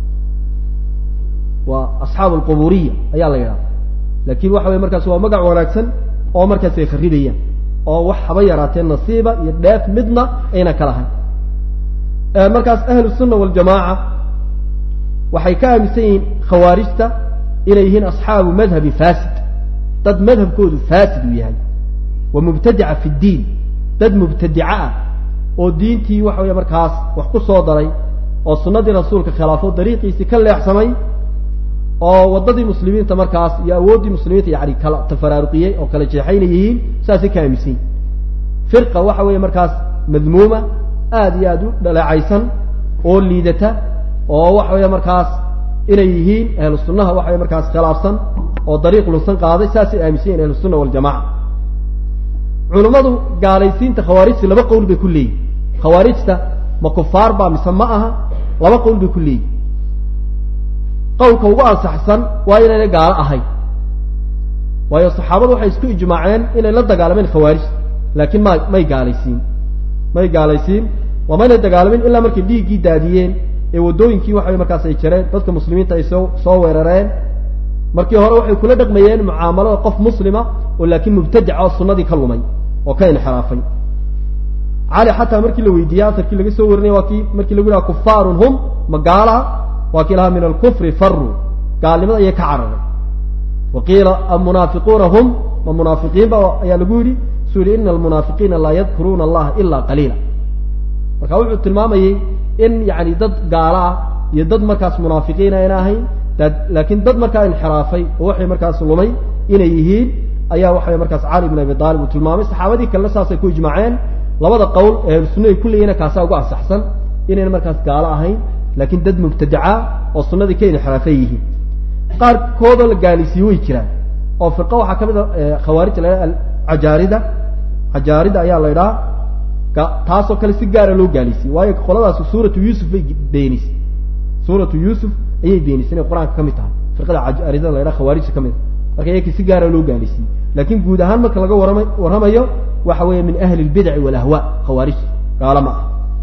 waa asxaabu alquburiya ayaa la yidhahda laakin waxa weye markaas waa magac wanaagsan oo markaas ay kharridayaan oo wax haba yaraatee nasiiba iyo dheef midna ayna ka lahayn markaas ahlu sunna waljamaaca waxay ka aaminsan yihiin khawaarijta inay yihiin asxaabu madhabin fasid dad madhabkoodu fasid uu yahay wa mubtadica fi ddiin dad mubtadica ah oo diintii waxa weeye markaas wax ku soo daray oo sunnadii rasuulka khilaafo dariiqiisii ka leexsamay oo waddadii muslimiinta markaas iyo awooddii muslimiinta yani kala tafaraaruqiyey oo kala jeexayna yihiin saasay ka aaminsan yihin firqa waxa weeye markaas madmuuma aada iyo aada u dhaleecaysan oo liidata oo waxa weeye markaas inay yihiin ahlu sunnaha waxa weye markaas khilaafsan oo dariiq lunsan qaaday saasay aaminsan yihin ahlu sunna waljamaca culummadu gaalaysiinta khawaarijta laba qowl bay ku leeyihin khawaarijta ma kufaar baa mise ma aha laba qowl bay ku leeyihin qowlka ugu ansaxsan waa inaynay gaalo ahayn waayo saxaabadu waxay isku ijmaaceen inay la dagaalameen khawaarijta laakiin ma may gaalaysiin may gaalaysiin waa maynay dagaalamin ilaa markay dhiiggii daadiyeen ee waddooyinkii waxaway markaas ay jareen dadka muslimiinta ay soo soo weerareen markii hore waxay kula dhaqmayeen mucaamalada qof muslima oo laakiin mubtadica oo sunnadii ka lumay oo ka inxiraafay cali xataa markii la weydiiyey asarkii laga soo warinaya waa kii markii lagu yidhaha kufaarun hum ma gaalaha waa kii lahaa min alkufri faruu gaalnimada ayay ka cararay wa qiila amunaafiquuna hum ma munaafiqiinba ayaa lagu yidhi suu yihi ina almunaafiqiina laa yadkuruuna allaha ilaa qaliila marka wuxuu tilmaamayey in yani dad gaalo ah iyo dad markaas munaafiqiin ayna ahayn laakiin dad markaa inxiraafay oo waxay markaas lumay inay yihiin ayaa waxaway markaas cali bn abi aalib uu tilmaamay saxaabadii kalena saasay ku ijmaaceen labada qowl ee ahlusunna ay ku leeyihin kaasaa ugu ansaxsan inayna markaas gaalo ahayn laakiin dad mubtadaca oo sunnadii ka inxiraafay yihiin qaarkoodoo la gaalaysiiye way jiraan oo firqa waxaa ka mid a khawaarija la ydhaha cajaarida cajaarida ayaa la ydhaha taasoo kale si gaara loo gaalaysiye waayo qoladaas suuratu yuusuf bay beenisay suuratu yuusuf ayay beenisay inay qur-aanka ka mid tahay firqada cajaaridada la ydhaha khawaarijta ka mid a marka iyakii si gaara loo gaalaysiiyey laakiin guud ahaan marka laga warama warramayo waxa weeye min ahli lbidci walahwa khawaarij gaalo ma ah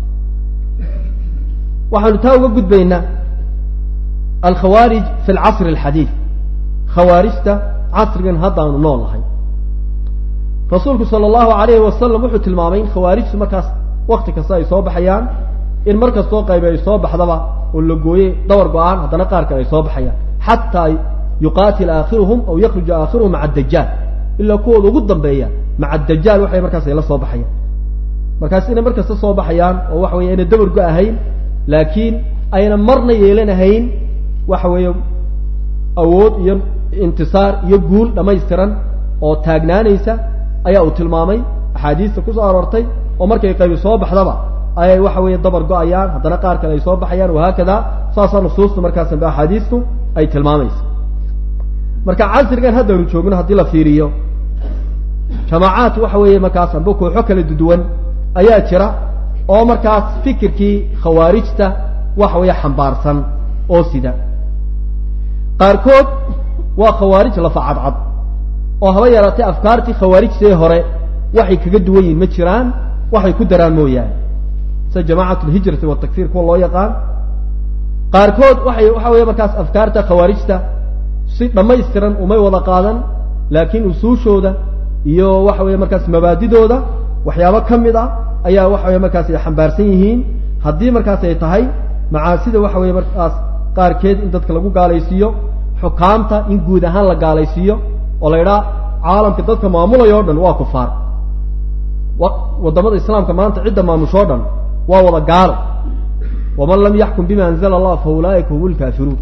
waxaanu taa uga gudbaynaa alkhawaarij fi alcasri alxadiid khawaarijta casrigan haddaanu nool nahay rasuulku sala allahu alayhi wasalam wuxuu tilmaamay in khawaarijtu markaas wakti kasta ay soo baxayaan in mar kastoo qaybe ay soo baxdaba oo la gooyey dawar go-aan haddana qaar kale ay soo baxayaan xataa yuqaatil aakhiruhum aw yakhruja aakhiruhum maca adajaal ilaa kuwooda ugu dambeeya maca adajaal waxay markaas ay la soo baxayaan markaas inay mar kasta soo baxayaan oo waxa weye ayna dabar go-ahayn laakiin ayna marna yeelanahayn waxa weeye awood iyo intisaar iyo guul dhammaystiran oo taagnaanaysa ayaa uu tilmaamay axaadiista kusoo aroortay oo markay qaybi soo baxdaba ayay waxa weeye dabar go-ayaan haddana qaar kale ay soo baxayaan wahaakada saasaa nusuustu markaasanba axaadiistu ay tilmaamaysa marka casrigan haddaynu joogno haddii la fiiriyo jamaacaat waxa weeye markaas amba kooxo kala duduwan ayaa jira oo markaas fikirkii khawaarijta waxa weeye xambaarsan oo sida qaarkood waa khawaarij lafa cadcad oo haba yaraatay afkaartii khawaarijtee hore waxay kaga duwan yihin ma jiraan waxay ku daraan mooyaane sida jamacat lhijrati watakfir kuwa loo yaqaan qaarkood waxay waxa weeye markaas afkaarta khawaarijta si dhammaystiran umay wada qaadan laakiin usuushooda iyo waxa weeye markaas mabaadidooda waxyaabo ka mid ah ayaa waxa weye markaas ay xambaarsan yihiin haddii markaas ay tahay macaasida waxa weeye markaas qaarkeed in dadka lagu gaalaysiiyo xukaamta in guud ahaan la gaalaysiiyo oo la idhaa caalamka dadka maamulaya o dhan waa kufaar wadamada islaamka maanta cidda maamushoo dhan waa wada gaalo waman lam yaxkum bima anzla allah fa ulaaika hum lkaafiruun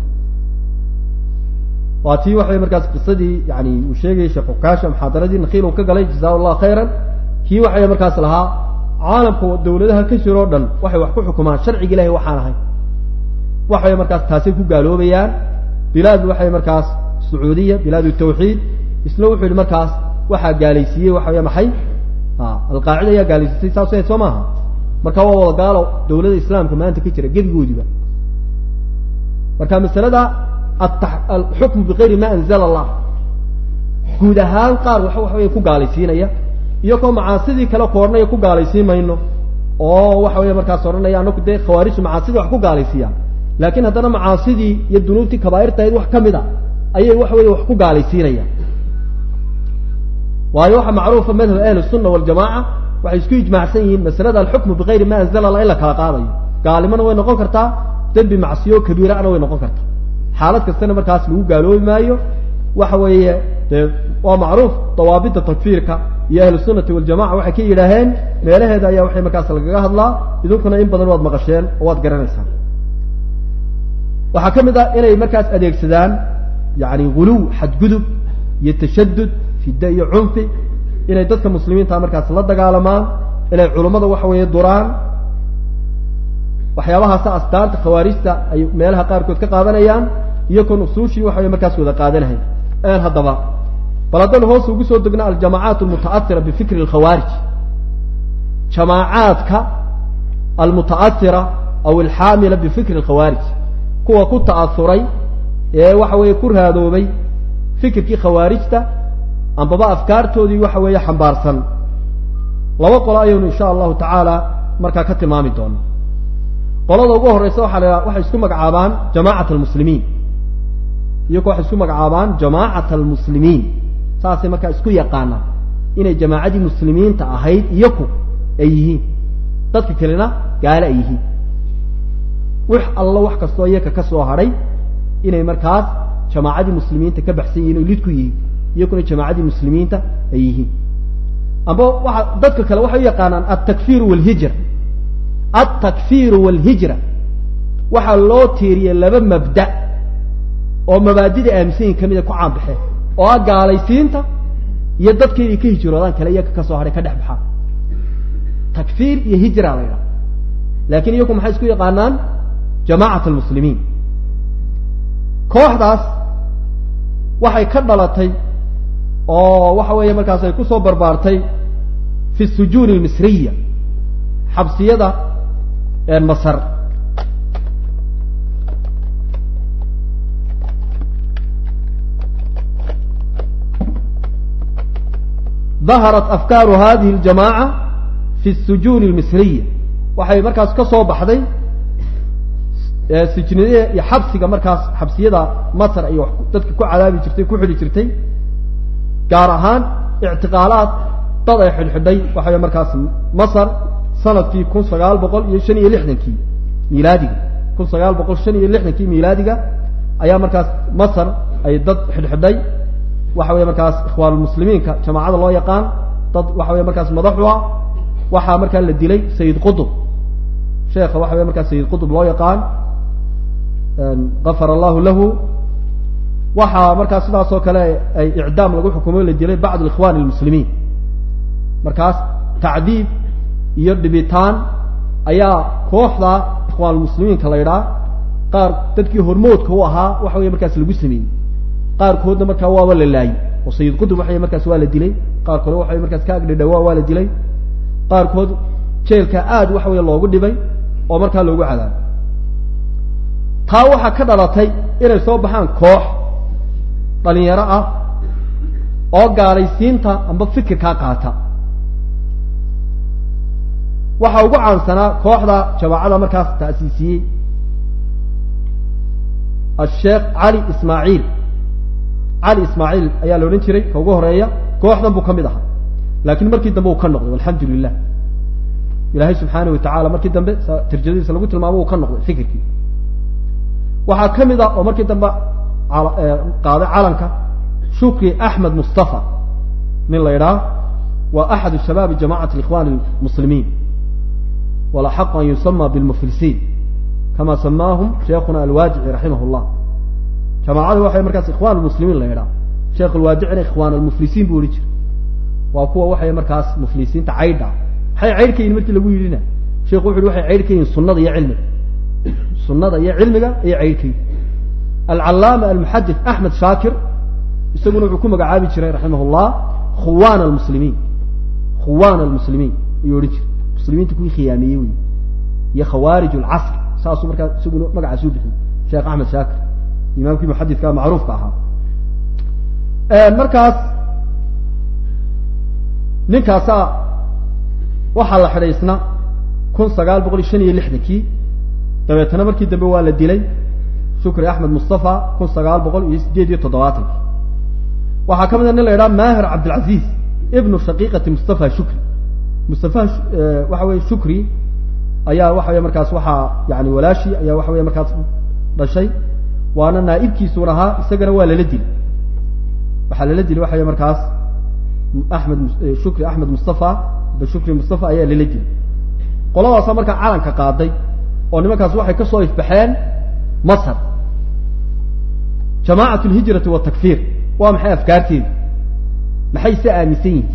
waa tii waxaway markaas qisadii yani uu sheegayay sheekh ukaasha muxaadaradii nakiil uu ka galay jaza allah khayran kii waxay markaas lahaa caalamka dawladaha ka jiro o dhan waxay wax ku xukumaan sharciga ilahay waxaan ahay waxay markaas taasay ku gaaloobayaan bilaad waxay markaas sacuudiya bilaad tawxiid isna wuxuu yihi markaas waxaa gaalaysiiyey waxa wey maxay alqaacida ayaa gaalaysiisay saas soo maaha marka waa wada gaalo dawladda islaamka maanta ka jira gebigoodiba marka masalada alxukmu bigayri ma anzala allah guud ahaan qaar wa waxa wey ku gaalaysiinaya iyo koo macaasidii kale koornaya ku gaalaysiin mayno oo waxa wey markaas odhanaya anaku dee khawaarijtu macaasidii wax ku gaalaysiiyaan laakiin haddana macaasidii iyo dunuubtii kabaairtahayd wax ka mid a ayay waxa weye wax ku gaalaysiinayaan waayo waxaa macruufa madhab ahli sunna waljamaca waxay isku ijmaacsan yihiin masalada alxukmu bigayri ma anzala allah in la kala qaadayo gaalimana way noqon kartaa dembi macsiyo kabiirana way noqon kartaa xaalad kastana markaas lagu gaaloobi maayo waxa weeye dee waa macruuf dawaabida takfiirka iyo ahlu sunati waljamaca waxay ka yidhaaheen meelaheeda ayaa waxay markaas lagaga hadlaa idinkuna in badan waad maqasheen oo waad garanaysaan waxaa ka mid ah inay markaas adeegsadaan yani guluw xadgudub iyo tashadud fidda iyo cunfi inay dadka muslimiinta markaas la dagaalamaan inay culummada waxa weeye duraan waxyaabahaasa astaanta khawaarijta ay meelaha qaarkood ka qaadanayaan iyo kon usuushii waxa weye markaas wada qaadanahay n haddaba bal haddaynu hoos ugu soo degno aljamaacaat almuta'asira bifikri alkhawaarij jamaacaadka almuta'asira aw alxaamila bifikri alkhawaarij kuwa ku ta'asuray ee waxa weeye ku raadoobay fikirkii khawaarijta ambaba afkaartoodii waxa weeye xambaarsan laba qolo ayaynu insha allahu tacaala markaa ka tilmaami doona qolada ugu horeysa waxa la waxay isku magacaabaan jamacat almuslimiin iyagoo waxay isku magacaabaan jamaacat almuslimiin saasay markaa isku yaqaanaan inay jamaacadii muslimiinta ahayd iyaku ay yihiin dadka kalena gaale ay yihiin wix allo wax kastoo iyaka ka soo hadhay inay markaas jamaacadii muslimiinta ka baxsan yihin o lid ku yihiin iyakuna jamaacadii muslimiinta ay yihiin amba waa dadka kale waxay u yaqaanaan altakfir walhijra altakfiru walhijra waxaa loo tiiriyey laba mabda oo mabaadida aaminsanyin ka mida ku caanbaxeen oo ah gaalaysiinta iyo dadka inay ka hijroodaan kale iyaka kasoo hadhay ka dhex baxaan takfiir iyo hijra la ydhaha lakin iyaku maxay isku yaqaanaan jamacat almuslimiin kooxdaas waxay ka dhalatay oo waxa weeye markaas ay kusoo barbaartay fi sujuun almisriya xabsiyada masar daharat afkaaru hadihi اljamaaca fi sujuuni اlmisriya waxay markaas ka soo baxday sijniyada iyo xabsiga markaas xabsiyada masr ay dadka ku cadaabi jirtay ku xidhi jirtay gaar ahaan ictiqaalaad dad ay xidhxidhay waxay markaas masr sanadkii kun sagaal boqol iyo shan iyo lixdankii milaadiga kun sagaal boqol shan iyo lixdankii milaadiga ayaa markaas masr ay dad xidhxidhay waxa weeye markaas ikhwaanulmuslimiinka jamaacada loo yaqaan dad waxa weye markaas madaxu ah waxaa markaa la dilay sayid qutub sheekha waxa weye markaas sayid qutub loo yaqaan gafar allahu lahu waxaa markaas sidaas oo kale ay icdaam lagu xukumo la dilay bacd ikhwan almuslimiin markaas tacdiib iyo dhibitaan ayaa kooxda ikhwaanulmuslimiinka la ydhaa qaar dadkii hormoodka u ahaa waxa weye markaas lagu sameeyey qaarkoodna markaa waaba la laayey oo sayid qutub waxay markaas waa la dilay qaar kale waxay markaas ka agdhidhawaa waa la dilay qaarkood jeelka aad waxa weye loogu dhibay oo markaa loogu cadaabay taa waxaa ka dhalatay inay soo baxaan koox dhalinyaro ah oo gaalaysiinta amba fikirkaa qaata waxaa ugu caansanaa kooxda jamaacada markaas ta'siisiyey asheekh cali ismaaciil cali ismaaciil ayaa la odhan jiray ka ugu horeeya kooxdan buu ka mid ahaa laakiin markii dambe uu ka noqday alxamdu lilah ilaahay subxaana wa tacala markii dambe tirjadiisa lagu tilmaamo uu ka noqday fikirkii waxaa ka mid ah oo markii dambe qaaday calanka shukri axmed mustafa nin la idhaah waa axadu shabaabi jamacati ikhwan lmuslimiin walaxaqu an yusama bilmuflisiin kama samaahum sheekhuna alwaajici raximah llah jamaacada waxay markaas ikhwan lmuslimiin la idhaah sheekh alwaadicina ikhwan almuflisiin buu ohi jiray waa kuwa waxay markaas muflisiinta caydha maxay caydh ka yihin markii lagu yidhina sheekhu wuxu uhi waxay caydh ka yihin sunada iyo cilmiga sunada iyo cilmiga ayay caydh ka yihin alcallaama almuxadith axmed shaakir isaguna wuxuu ku magacaabi jiray raximah llah khuwan almuslimiin khuwan almuslimiin ayuu odhan jiray muslimiinta kuwii khiyaamiyey wey iyo khawaarij alcasr saasuu markaa isaguna magacaas u bixiyey sheekh axmed shaakir imaamkii muxadidka macruufka ahaa markaas ninkaasaa waxaa la xidhay isna kun sagaal boqol iyo shan iyo lixdankii dabeetana markii dambe waa la dilay shukri axmed mustafa kun sagaal boqol iyo sideed iyo toddobaatankii waxaa ka mid a nin la idhaha maahir cabdilcaziz ibnu shaqiiqati mustafa shukri mustafa waxa weye shukri ayaa waxa weye markaas waxaa yani walaashii ayaa waxa weye markaas dhashay waana naaibkiisuun ahaa isagana waa lala dilay waxaa lala dilay waxa weye markaas axmed shukri axmed mustafa shukri mustafa ayaa lala dilay qoladaasa markaa calanka qaaday oo nimankaas waxay ka soo ifbaxeen masr jamaacat lhijrati watakfiir waa maxay afkaarteedu maxay se aaminsan yihin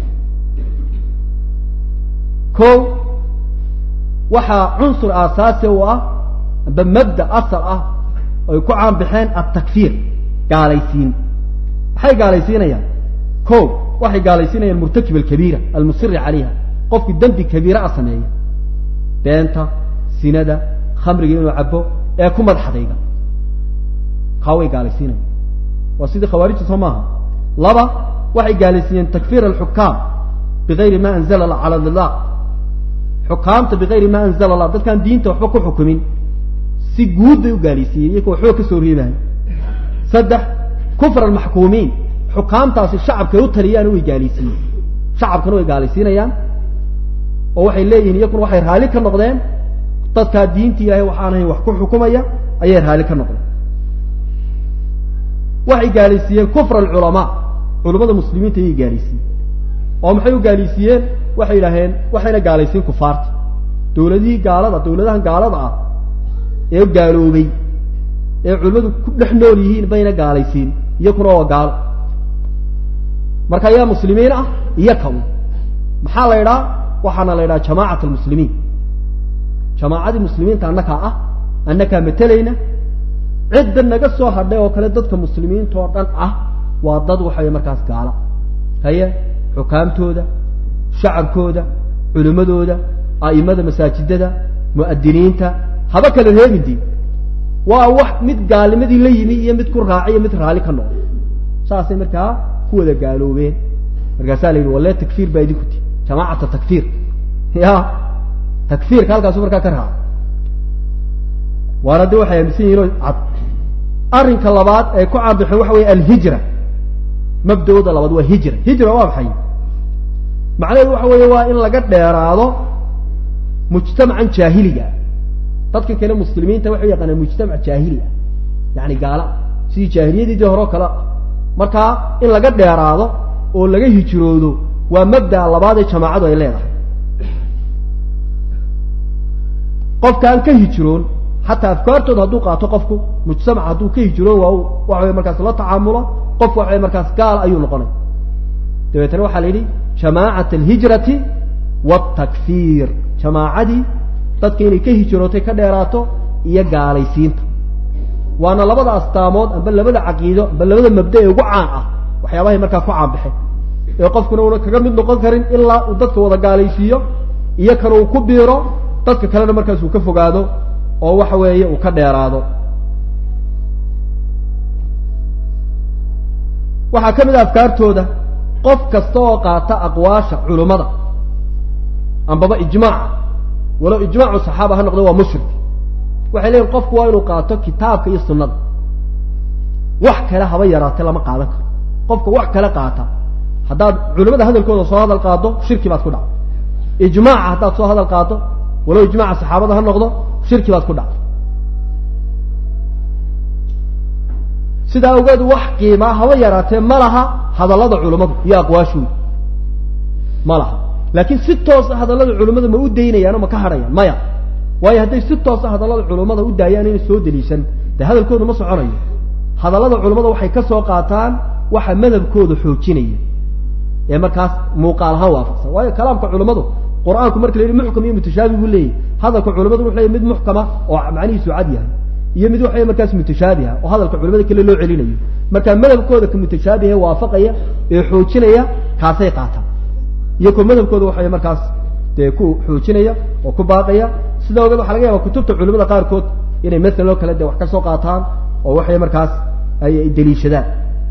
ko waxaa cunsur aasaasi u ah amba mabda asal ah ay ku caanbaxeen altakfiir gaalaysiin maxay gaalaysiinayaan ko waxay gaalaysiinayaan murtakib alkabiira almusiri calayha qofkii dembi kabiira a sameeya beenta sinada khamriga inuu cabo ee ku madaxdayga kaa way gaalaysiinayan waa sidii khawaarijta soo maaha laba waxay gaalaysiiyeen takfiir alxukaam bigayri ma anzala cala lillah xukaamta bigayri ma anzala allah dadkaan diinta waxba ku xukumin si guud bay u gaalaysiiyey iyagoo waxba ka soo reebahay saddex kufr almaxkuumiin xukaamtaasi shacabkay u taliyaan way gaalaysiiyeen shacabkana way gaalaysiinayaan oo waxay leeyihin iyakuna waxay raalli ka noqdeen dadkaa diinta ilaahay waxaan ahayn wax ku xukumaya ayay raalli ka noqdeen waxay gaalaysiiyeen kufr alculamaa culamada muslimiinta ayay gaalaysiiyeen oo maxay u gaalaysiiyeen waxay idhaaheen waxayna gaalaysiin kufaarta dawladihii gaalada dawladahan gaalada ah ee gaaloobay ee culimmadu ku dhex nool yihiin bayna gaalaysiin iyakuna waa gaalo marka ayaa muslimiin ah iyo kaw maxaa la idhaha waxaana la idhaha jamaacat almuslimiin jamaacadii muslimiinta annakaa ah annakaa matelayna cidda naga soo hadhay oo kale dadka muslimiinta oo dhan ah waa dad waxaway markaas gaala haye xukaamtooda shacabkooda culimmadooda a'imada masaajidada mu'adiniinta haba kala reebinti waa wax mid gaalnimadii la yimi iyo mid ku raaciyo mid raalli ka noqday saasay markaa ku wada gaaloobeen markaasaa la yidhi walle takfiir baa idinku ti jamaacata takfiir ya takfiirka halkaasu markaa ka raha waana de waxay aaminsan yihin oo cad arrinka labaad ay ku caabixeen waxa weeye alhijra mabda'ooda labaad waa hijra hijra waa maxay macnaheedu waxa weeye waa in laga dheeraado mujtamacan jaahiliga dadka kale muslimiinta waxay yaqaanaan mujtamac jaahili ah yani gaala sidii jaahiliyadii dii horeo kale markaa in laga dheeraado oo laga hijroodo waa mabda'a labaad ee jamaacadu ay leedahay qofkaan ka hijroon xataa afkaartooda hadduu qaato qofku mujtamac hadduu ka hijroon waa waxa wey markaas la tacaamulo qof waxa wey markaas gaal ayuu noqonay dabeetana waxaa la yidhi jamaacat alhijrati wاtakfiir jamaacadii dadka inay ka hijrootay ka dheeraato iyo gaalaysiinta waana labada astaamood amba labada caqiido amba labada mabda ee ugu caan ah waxyaabahay markaa ku caanbaxeen ee qofkuna una kaga mid noqon karin ilaa uu dadka wada gaalaysiiyo iyo kan uu ku biiro dadka kalena markaas uu ka fogaado oo waxa weeye uu ka dheeraado waxaa ka mid a afkaartooda qof kasta oo qaata aqwaasha culummada ambaba ijmaaca walow ijmaacu saxaaba ha noqdo waa mushrik waxay leeyihin qofku waa inuu qaato kitaabka iyo sunnada wax kale haba yaraate lama qaadan karo qofka wax kale qaata haddaad culimada hadalkooda soo hadal qaado shirki baad ku dhacdo ijmaaca haddaad soo hadal qaado walow ijmaaca saxaabada ha noqdo shirki baad ku dhacdo sidaa awgeed wax qiimaa haba yaraatee ma laha hadallada culimmadu iyo aqwaashooda ma laha laakiin si toosa hadallada culimmada ma u daynayaano ma ka hadhayaan maya waayo hadday si toosa hadallada culimmada u daayaan inay soo deliishan dee hadalkooda ma soconayo hadallada culimmada waxay ka soo qaataan waxa madhabkooda xoojinaya ee markaas muuqaal ahaan waafaqsan waayo kalaamka culimmadu qur-aanku marka la yidhi muxkam iyo mutashaabi buu leeyahy hadalka culimmadu wuxu leeyahy mid muxkama oo macnihiisu cad yahay iyo mid waxa markaas mutashaabiha oo hadalka culimada kale loo celinayo marka madhabkooda ka mutashaabihe waafaqaya ee xoojinaya kaasay qaataan iyo ko madhabkooda waxay markaas dee ku xoojinaya oo ku baaqaya sida ogeed waxa laga yaaba kutubta culimada qaarkood inay masalan oo kale de wax ka soo qaataan oo waxay markaas ay deliishadaan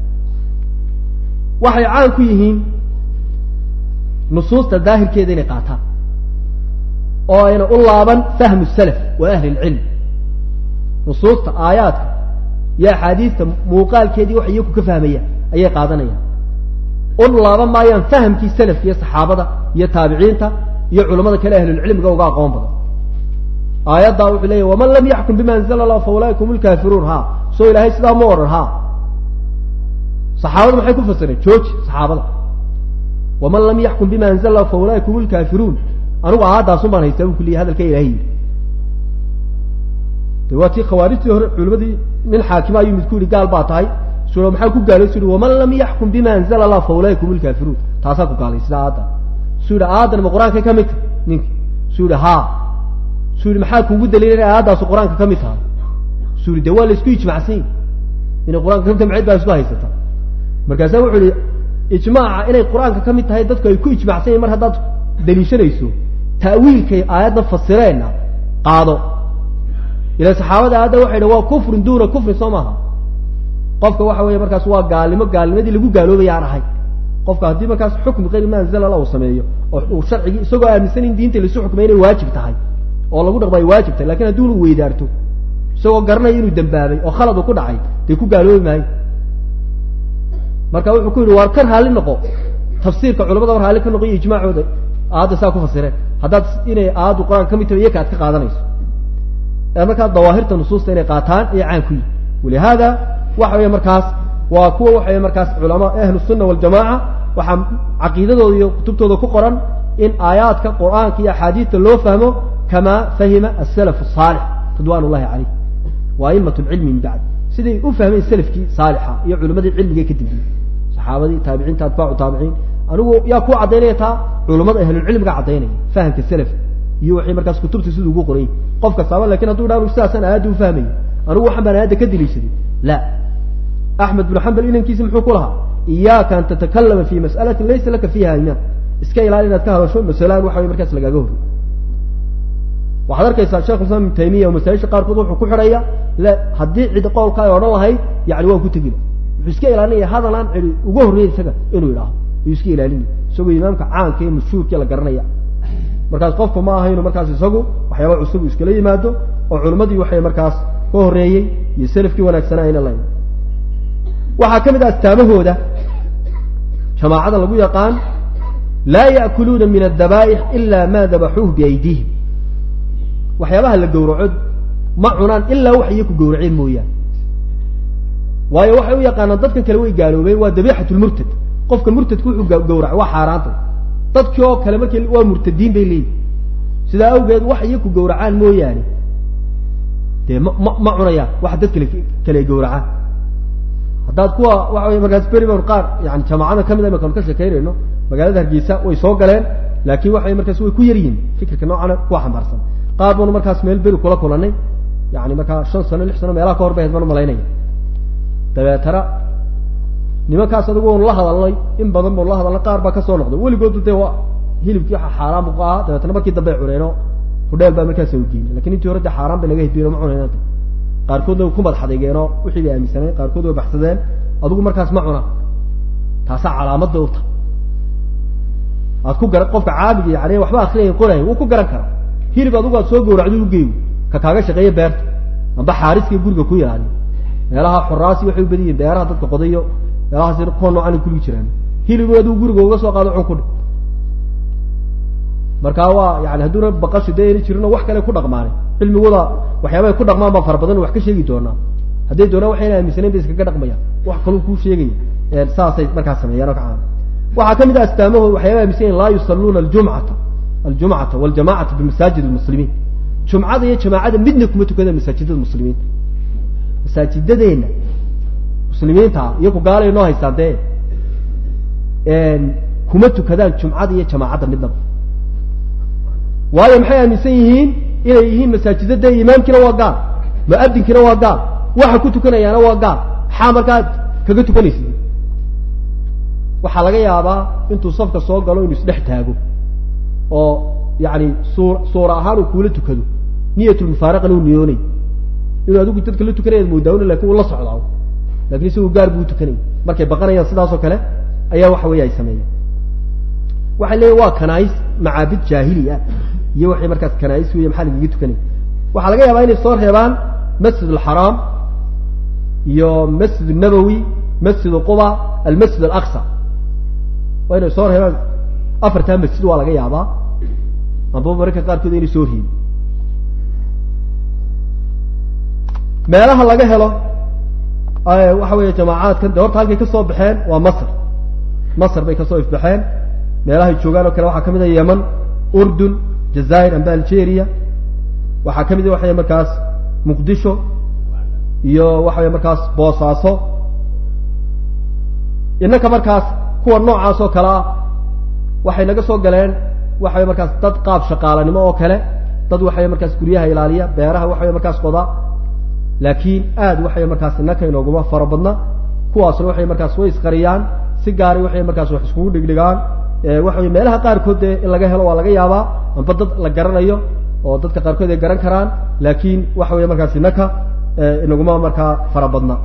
waxay caan ku yihiin nusuusta daahirkeeda inay qaataan oo ayna u laaban fahmu salaf wa ahli lcilm nusuusta aayaadka iyo axaadiista muuqaalkeedii wax iyaku ka fahmayaan ayay qaadanayaan u laaban maayaan fahamkii salafka iyo saxaabada iyo taabiciinta iyo culamada kale ahlulcilmiga uga aqoon badan aayaddaa wuxuu leeyahy waman lam yaxkum bima anzala allah fa ulaaika hum lkaafiruun ha soo ilaahay sidaa ma odhan ha saxaabada maxay ku fasireen jooji saxaabada waman lam yaxkum bima anzala allah fa ulaaika hum lkaafiruun anigu aayadaasun baan haystaa bu kuliya hadalka ilahay yidhi de waa tii khawaarijtii hore culimadii nin xaakima ayuu mid ku yihi gaal baa tahay su maxaa ku gaalay su yihi waman lam yaxkum bima anzala allah fa ulaaika hum lkaafiruun taasaa ku gaalay sida aadda su yihi aadan ma qur-aanka ka mid tahay ninka su yihi ha su yihi maxaa kuugu daliila inay aayaddaasu qur-aanka ka mid tahay su yihi de waa la isku ijmacsan yahi inay qur-aanka kamid tahay macid baa isku haysata markaasaa wuxuu yihi ijmaaca inay qur-aanka ka mid tahay dadku ay ku ijmacsan yahin mar haddaad daliishanayso ta'wiilkay aayadda fasireenna qaado ila saxaabada aadda waxay dha waa kufrun duuna kufrin soo maaha qofka waxa weeye markaas waa gaalnimo gaalnimadii lagu gaaloobaya aan ahay qofka haddii markaas xukmi kayri ma anzala allah uu sameeyo oo uu sharcigii isagoo aaminsan in diinta laisu xukmay inay waajib tahay oo lagu dhaqmo ay waajib tahay lakin haddii unu weydaarto isagoo garanaya inuu dambaabay oo khalad uu ku dhacay dee ku gaaloobi maayo marka wuxuu ku yidhi waar ka raalli noqo tafsiirka culamada war raalli ka noqo iyo ijmaacooda aayadda saa ku fasireen haddaad inay aayaddu qur-aanka ka mid tahay iyaka aad ka qaadanayso markaa dawaahirta nusuusta inay qaataan ayay caan ku yihin walihaada waxa weeye markaas waa kuwa waxay markaas culama ahlu sunna waljamaca waxaa caqiidadooda iyo kutubtooda ku qoran in aayaadka qur-aanka iyo axaadiista loo fahmo kamaa fahima asalaf asaalix ridwan ullahi caleyh wa aimat lcilmi min bacd siday u fahmeen salafkii saalixa iyo culimadii cilmiga ka dambeeyey saxaabadii taabiciinta atbaacu taabiciin anigu yaa ku caddaynaya taa culamada ahlulcilmiga caddaynaya fahamka salaf iyo waxay markaas kutubta siduu ugu qorayy qof kastaaba lakin hadduu dha sidaasaan aayadda u fahmaya anigu waxaan baan aayadda ka deliishaday la axmed binu xambal inankiisi muxuu ku lahaa iyaaka an tatakalama fi mas'alatin laysa laka fiiha imaan iska ilaali inaad ka hadasho masalaan waxa way markaas lagaaga horey waxaad arkaysaa shekh islam ibnu taymiya oo masaajisha qaarkood wuxuu ku xidhaya le haddii cid qowlka ay odhan lahayd yani waan ku tegina wuxuu iska ilaalinaya hadal aan cidi uga horreeyay isaga inuu yidhaaho ayuu iska ilaalinaya isagoo imaamka caanka ee mashhuurkii la garanaya markaas qofku ma aha inuu markaas isagu waxyaaba cusub uu iskala yimaado oo culimmadii waxay markaas ka horreeyey iyo selafkii wanaagsanaa ayna layn waxaa ka mid ah astaamahooda jamaacada lagu yaqaan laa ya'kuluuna min addabaa'ix ila ma dabaxuuh biaydiihim waxyaabaha la gowraco ma cunaan ilaa wax iyo ku gowraceen mooyaane waayo waxay u yaqaanaan dadkan kale way gaaloobeen waa dabiixat lmurtad qofka murtadka wuxuu gawraco waa xaaraanta dadkii oo kale markii waa murtadiin bay leeyihin sidaa awgeed wax iyo ku gowracaan mooyaane dee ma ma ma cunayaan waxa dad kale kale gawracaan haddaad kuwa waxa wey markaas beriban qaar yani jamaacada kamid a imakanu ka sheekeynayno magaalada hargeysa way soo galeen laakiin waxay markaas way ku yar yihin fikirka noocana kuwa xambaarsan qaar banu markaas meel beri kula kulanay yani markaa shan sano lix sano meelaha ka hor bay ahayd baan umalaynaya dabeetana nimankaas adigu waanu la hadalnay in badan baanu la hadalnay qaar baa kasoo noqday weligoodu dee waa hilibkii waxa xaaraan bu ahaa dabeetana markii dambe ay cuneeno hudheel baa markaas u geeyey lakin intii hore dee xaaraan bay naga hidbiyen ma cunayna qaarkoodna way ku madax adeegeenoo wixii bay aaminsaneen qaarkood way baxsadeen adigu markaas ma cuna taasaa calaamadda u tahay aad ku garan qofka caabiga yani waxba akriya qoray wuu ku garan karaa hilib adigu aad soo gowracdo ugeeyo ka kaaga shaqeeya beerta amba xaariska guriga ku ilaaliyo meelaha xoraasi waxay u badan yihin beeraha dadka qodayo meelahaas kuwa noocan kuligi jiraan hilib adigu guriga uga soo qaado cun ku dhi markaa waa yani hadduuna baqashu dee ayna jirino wax kale ku dhaqmaanay cilmigooda waxyaaba ay ku dhaqmaan baa fara badan wax ka sheegi doonaa hadday doonaan waxayna aaminsanayn bay iskaga dhaqmayaan wax kaluu kuu sheegaya saasay markaa sameeyaan oo ka caan waxaa ka mid ah astaamahooda waxyaaba aaminsan yahin laa yusalluuna aljumcata aljumcata waljamacata bimasaajid lmuslimiin jumcada iyo jamaacada midna kuma tukadaan masaajidada muslimiinta masaajidadeenna muslimiinta iyo ku gaalay noo haystaan dee kuma tukadaan jumcada iyo jamaacadda midnaba waayo maxay aaminsan yihiin inay yihiin masaajida dee imaamkiina waa gaal mu'adinkiina waa gaal waxa ku tukanayaana waa gaal maxaa markaad kaga tukanaysid waxaa laga yaabaa intuu safka soo galo inuu isdhex taago oo yani suu suura ahaan uu kuula tukado niyatulmufaaraqana uu niyoonay inuu adigu dadka la tukanayaad moodaawna lakin uu la socdaa lakin isagu gaar buu utukanaya markay baqanayaan sidaasoo kale ayaa waxa weeye ay sameeyaan waxay leeyihin waa kanaais macaabid jaahili ah iyo waxay markaas kanaais wey maxaa lagaga tukanaya waxaa laga yaabaa inay soo reebaan masjid alxaraam iyo masjid nabowi masjid quba almasjid alaqsa waa inay soo reebaan afartaa masjid waa laga yaabaa amba mararka qaarkood inay soo reebi meelaha laga helo waxa weeye jamaacaadkan de horta halkay kasoo baxeen waa masr masr bay kasoo ifbaxeen meelahay joogaan oo kale waxaa kamid a yeman urdun jazair amba algeria waxaa kamid a waxay markaas muqdisho iyo waxa wey markaas boosaaso innaka markaas kuwa noocaas oo kale ah waxay naga soo galeen waxa wey markaas dad qaab shaqaalanimo oo kale dad waxawey markaas guryaha ilaaliya beeraha waxa wey markaas qoda laakiin aad waxay markaas innaka inooguma fara badna kuwaasna waxay markaas way isqariyaan si gaaray waxay markaas wax iskugu dhigdhigaan waxa wey meelaha qaarkood dee in laga helo waa laga yaabaa amba dad la garanayo oo dadka qaarkood ay garan karaan laakiin waxa wey markaas innaka inaguma markaa fara badna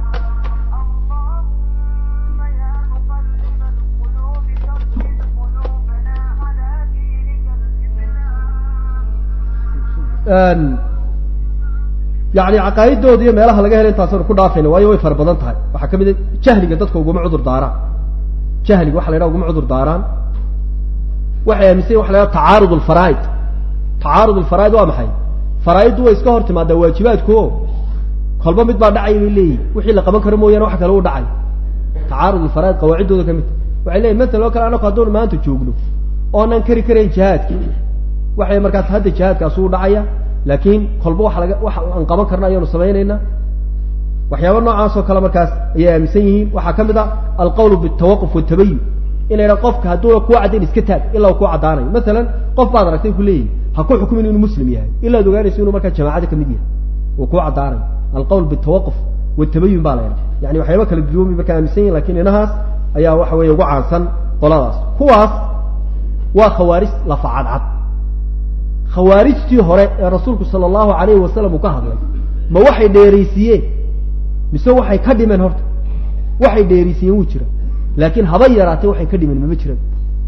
yani caqaaidooda iyo meelaha laga helo intaasanu ku dhaafayna waayo way fara badan tahay waxaa kamid a jahliga dadka uguma cudur daaraan jahliga waxa la yhaha uguma cudur daaraan waxay aaminsan waxa la yhaha tacaarud alfaraaid tacaarud alfaraaid waa maxay faraaiddu way iska hor timaadaa waajibaadku o kolba mid baa dhacay bay leeyihin wixii la qaban karo mooyaane wax kale u dhacay tacaarud alfaraaid qawaaciddooda ka mid waxay leeyihin masalan oo kale anaku hadduunu maanta joogno oonan kari karayn jihaadki waxay markaas hadda jihaadkaasi u dhacaya laakiin kolba waxa laga waxa aan qaban karna ayaanu samaynaynaa waxyaaba noocaas oo kale markaas ayay aaminsan yihiin waxaa ka mid a alqawlu bitawaquf watabayun in la yidhaha qofka hadduuna kuu caddayn iska taag ilaa uu kuu caddaanayo masalan qof baad aragtay ku leeyihin ha ku xukumin inuu muslim yahay ilaad ogaanayso inuu markaa jamaacada kamid yahay uu kuu caddaanayo alqawl bitawaquf watabayun baa la yidhaha yani waxyaaba kala duwami markaa aaminsan yihin lakin inahaas ayaa waxa weeye ugu caansan qoladaas kuwaas waa khawaarij lafa cadcad khawaarijtii hore ee rasuulku sala allahu alayhi wasalam uu ka hadlay ma waxay dheeraysiiyeen mise waxay ka dhimeen horta waxay dheeraysiiyeen wuu jira laakiin haba yaraatee waxay ka dhimin mama jiran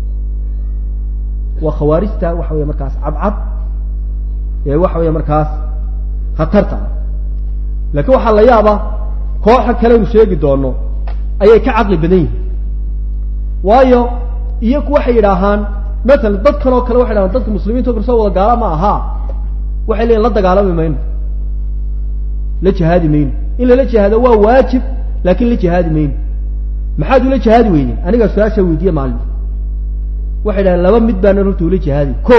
waa khawaarijta waxa weya markaas cadcad ee waxa weya markaas khatarta ah laakiin waxaa la yaabaa kooxa kalenu sheegi doono ayay ka caqli badan yihin waayo iyaku waxay yidhaahaan masalan dad kanoo kale waxay dhahaan dadka muslimiinta o kale soo wada gaala ma ahaa waxay leeyihin la dagaalami mayno la jihaadi mayno in lala jihaado waa waajib laakin la jihaadi mayno maxaad ula jihaadi weydeen anigaa su-aasha weydiiye maalin waxay dhahaan laba mid baana horta ula jihaadi ko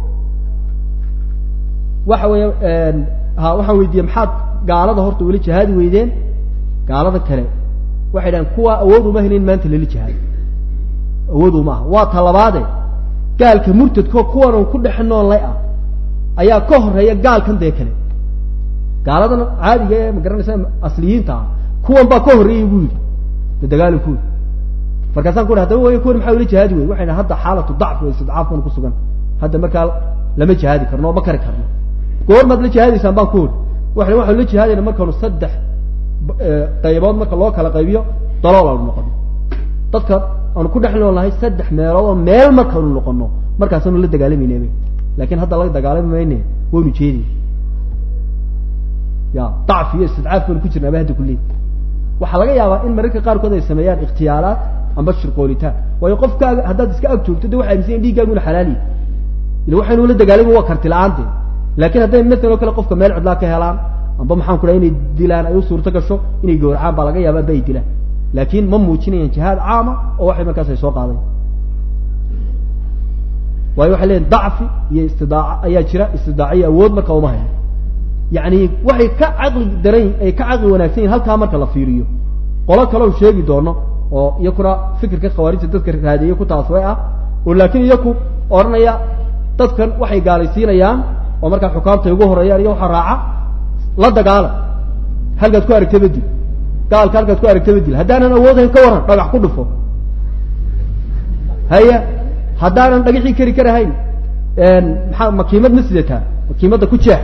waxa weya ha waxaan weydiiyey maxaad gaalada horta ula jihaadi weydeen gaalada kale waxay dhahaan kuwa awood uma helin maanta lala jihaado awood uma aha waa talabaade gaalka murtadko kuwan un ku dhex noolnay ah ayaa ka horeeya gaalkan dee kale gaaladan caadiga ee magaranaysa asliyiinta ah kuwan baa ka horreeyay buu yidhi dadagaalankoodi markaasaan ku hadaba way kuwan maxaa ula jihaadi wey waxay dhahan hadda xaalatu dacf wa istidcaaf baan ku sugan hadda markaa lama jihaadi karno oo ma kari karno goormaad la jihaadaysaan baan ku ori waxay waxaan la jihaadayna markaanu saddex qaybood marka loo kala qaybiyo dalool aanu noqono dadka aanu ku dhex noolnahay saddex meelood oo meel markaanu noqono markaasaanu la dagaalamayna lakin hadda la dagaalami mayne waynu jeedi ya dacfi iyo istidcaaf baynu ku jirnaaba hadda kuley waxaa laga yaabaa in mararka qaarkood ay sameeyaan ikhtiyaalaat amba shirqoolitaan waayo qofkaaga haddaad iska ag joogto de waxay amisan dhiiggaagu ina xalaaliyi ila waxaynu la dagaalami waa karti la-aante lakin hadday masalan oo kale qofka meel cidlaa ka helaan amba maxaan ku dhaha inay dilaan ay u suurto gasho inay gowracaan baa laga yaaba amba ay dilaan laakin ma muujinayaan jihaad caama oo waxay markaas ay soo qaaday waayo waxay leeyiin dacfi iyo istidaaca ayaa jira istidaaca iyo awood marka uma hayo yani waxay ka caqli daran ay ka caqli wanaagsan yihin halkaa marka la fiiriyo qolo kaleo sheegi doono oo iyakuna fikirka khawaarijta dadka raadiye ku taasway ah oo laakiin iyaku odhanaya dadkan waxay gaalaysiinayaan oo markaa xukaamtay ugu horeeyaan iyo waxaa raaca la dagaala halkaad ku aragta bedil gaalka halkaad ku aragta bedil haddaanan awoodhayn ka waran dhagax ku dhufo haya haddaanan dhagixii kari karahayn maxaa makiimad ma sidataa makiimadda ku jeex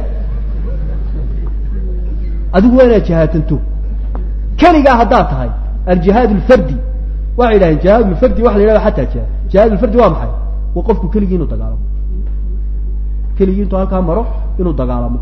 adigu waa inaad jihaatanto keligaa haddaad tahay aljihaad lfardi waxay yidhaheen jihaad lfardi waxa la yidhahda xataa jihaad jihaad lfardi waa maxay waa qofku keligii inuu dagaalamo keligii intuu halkaa maro inuu dagaalamo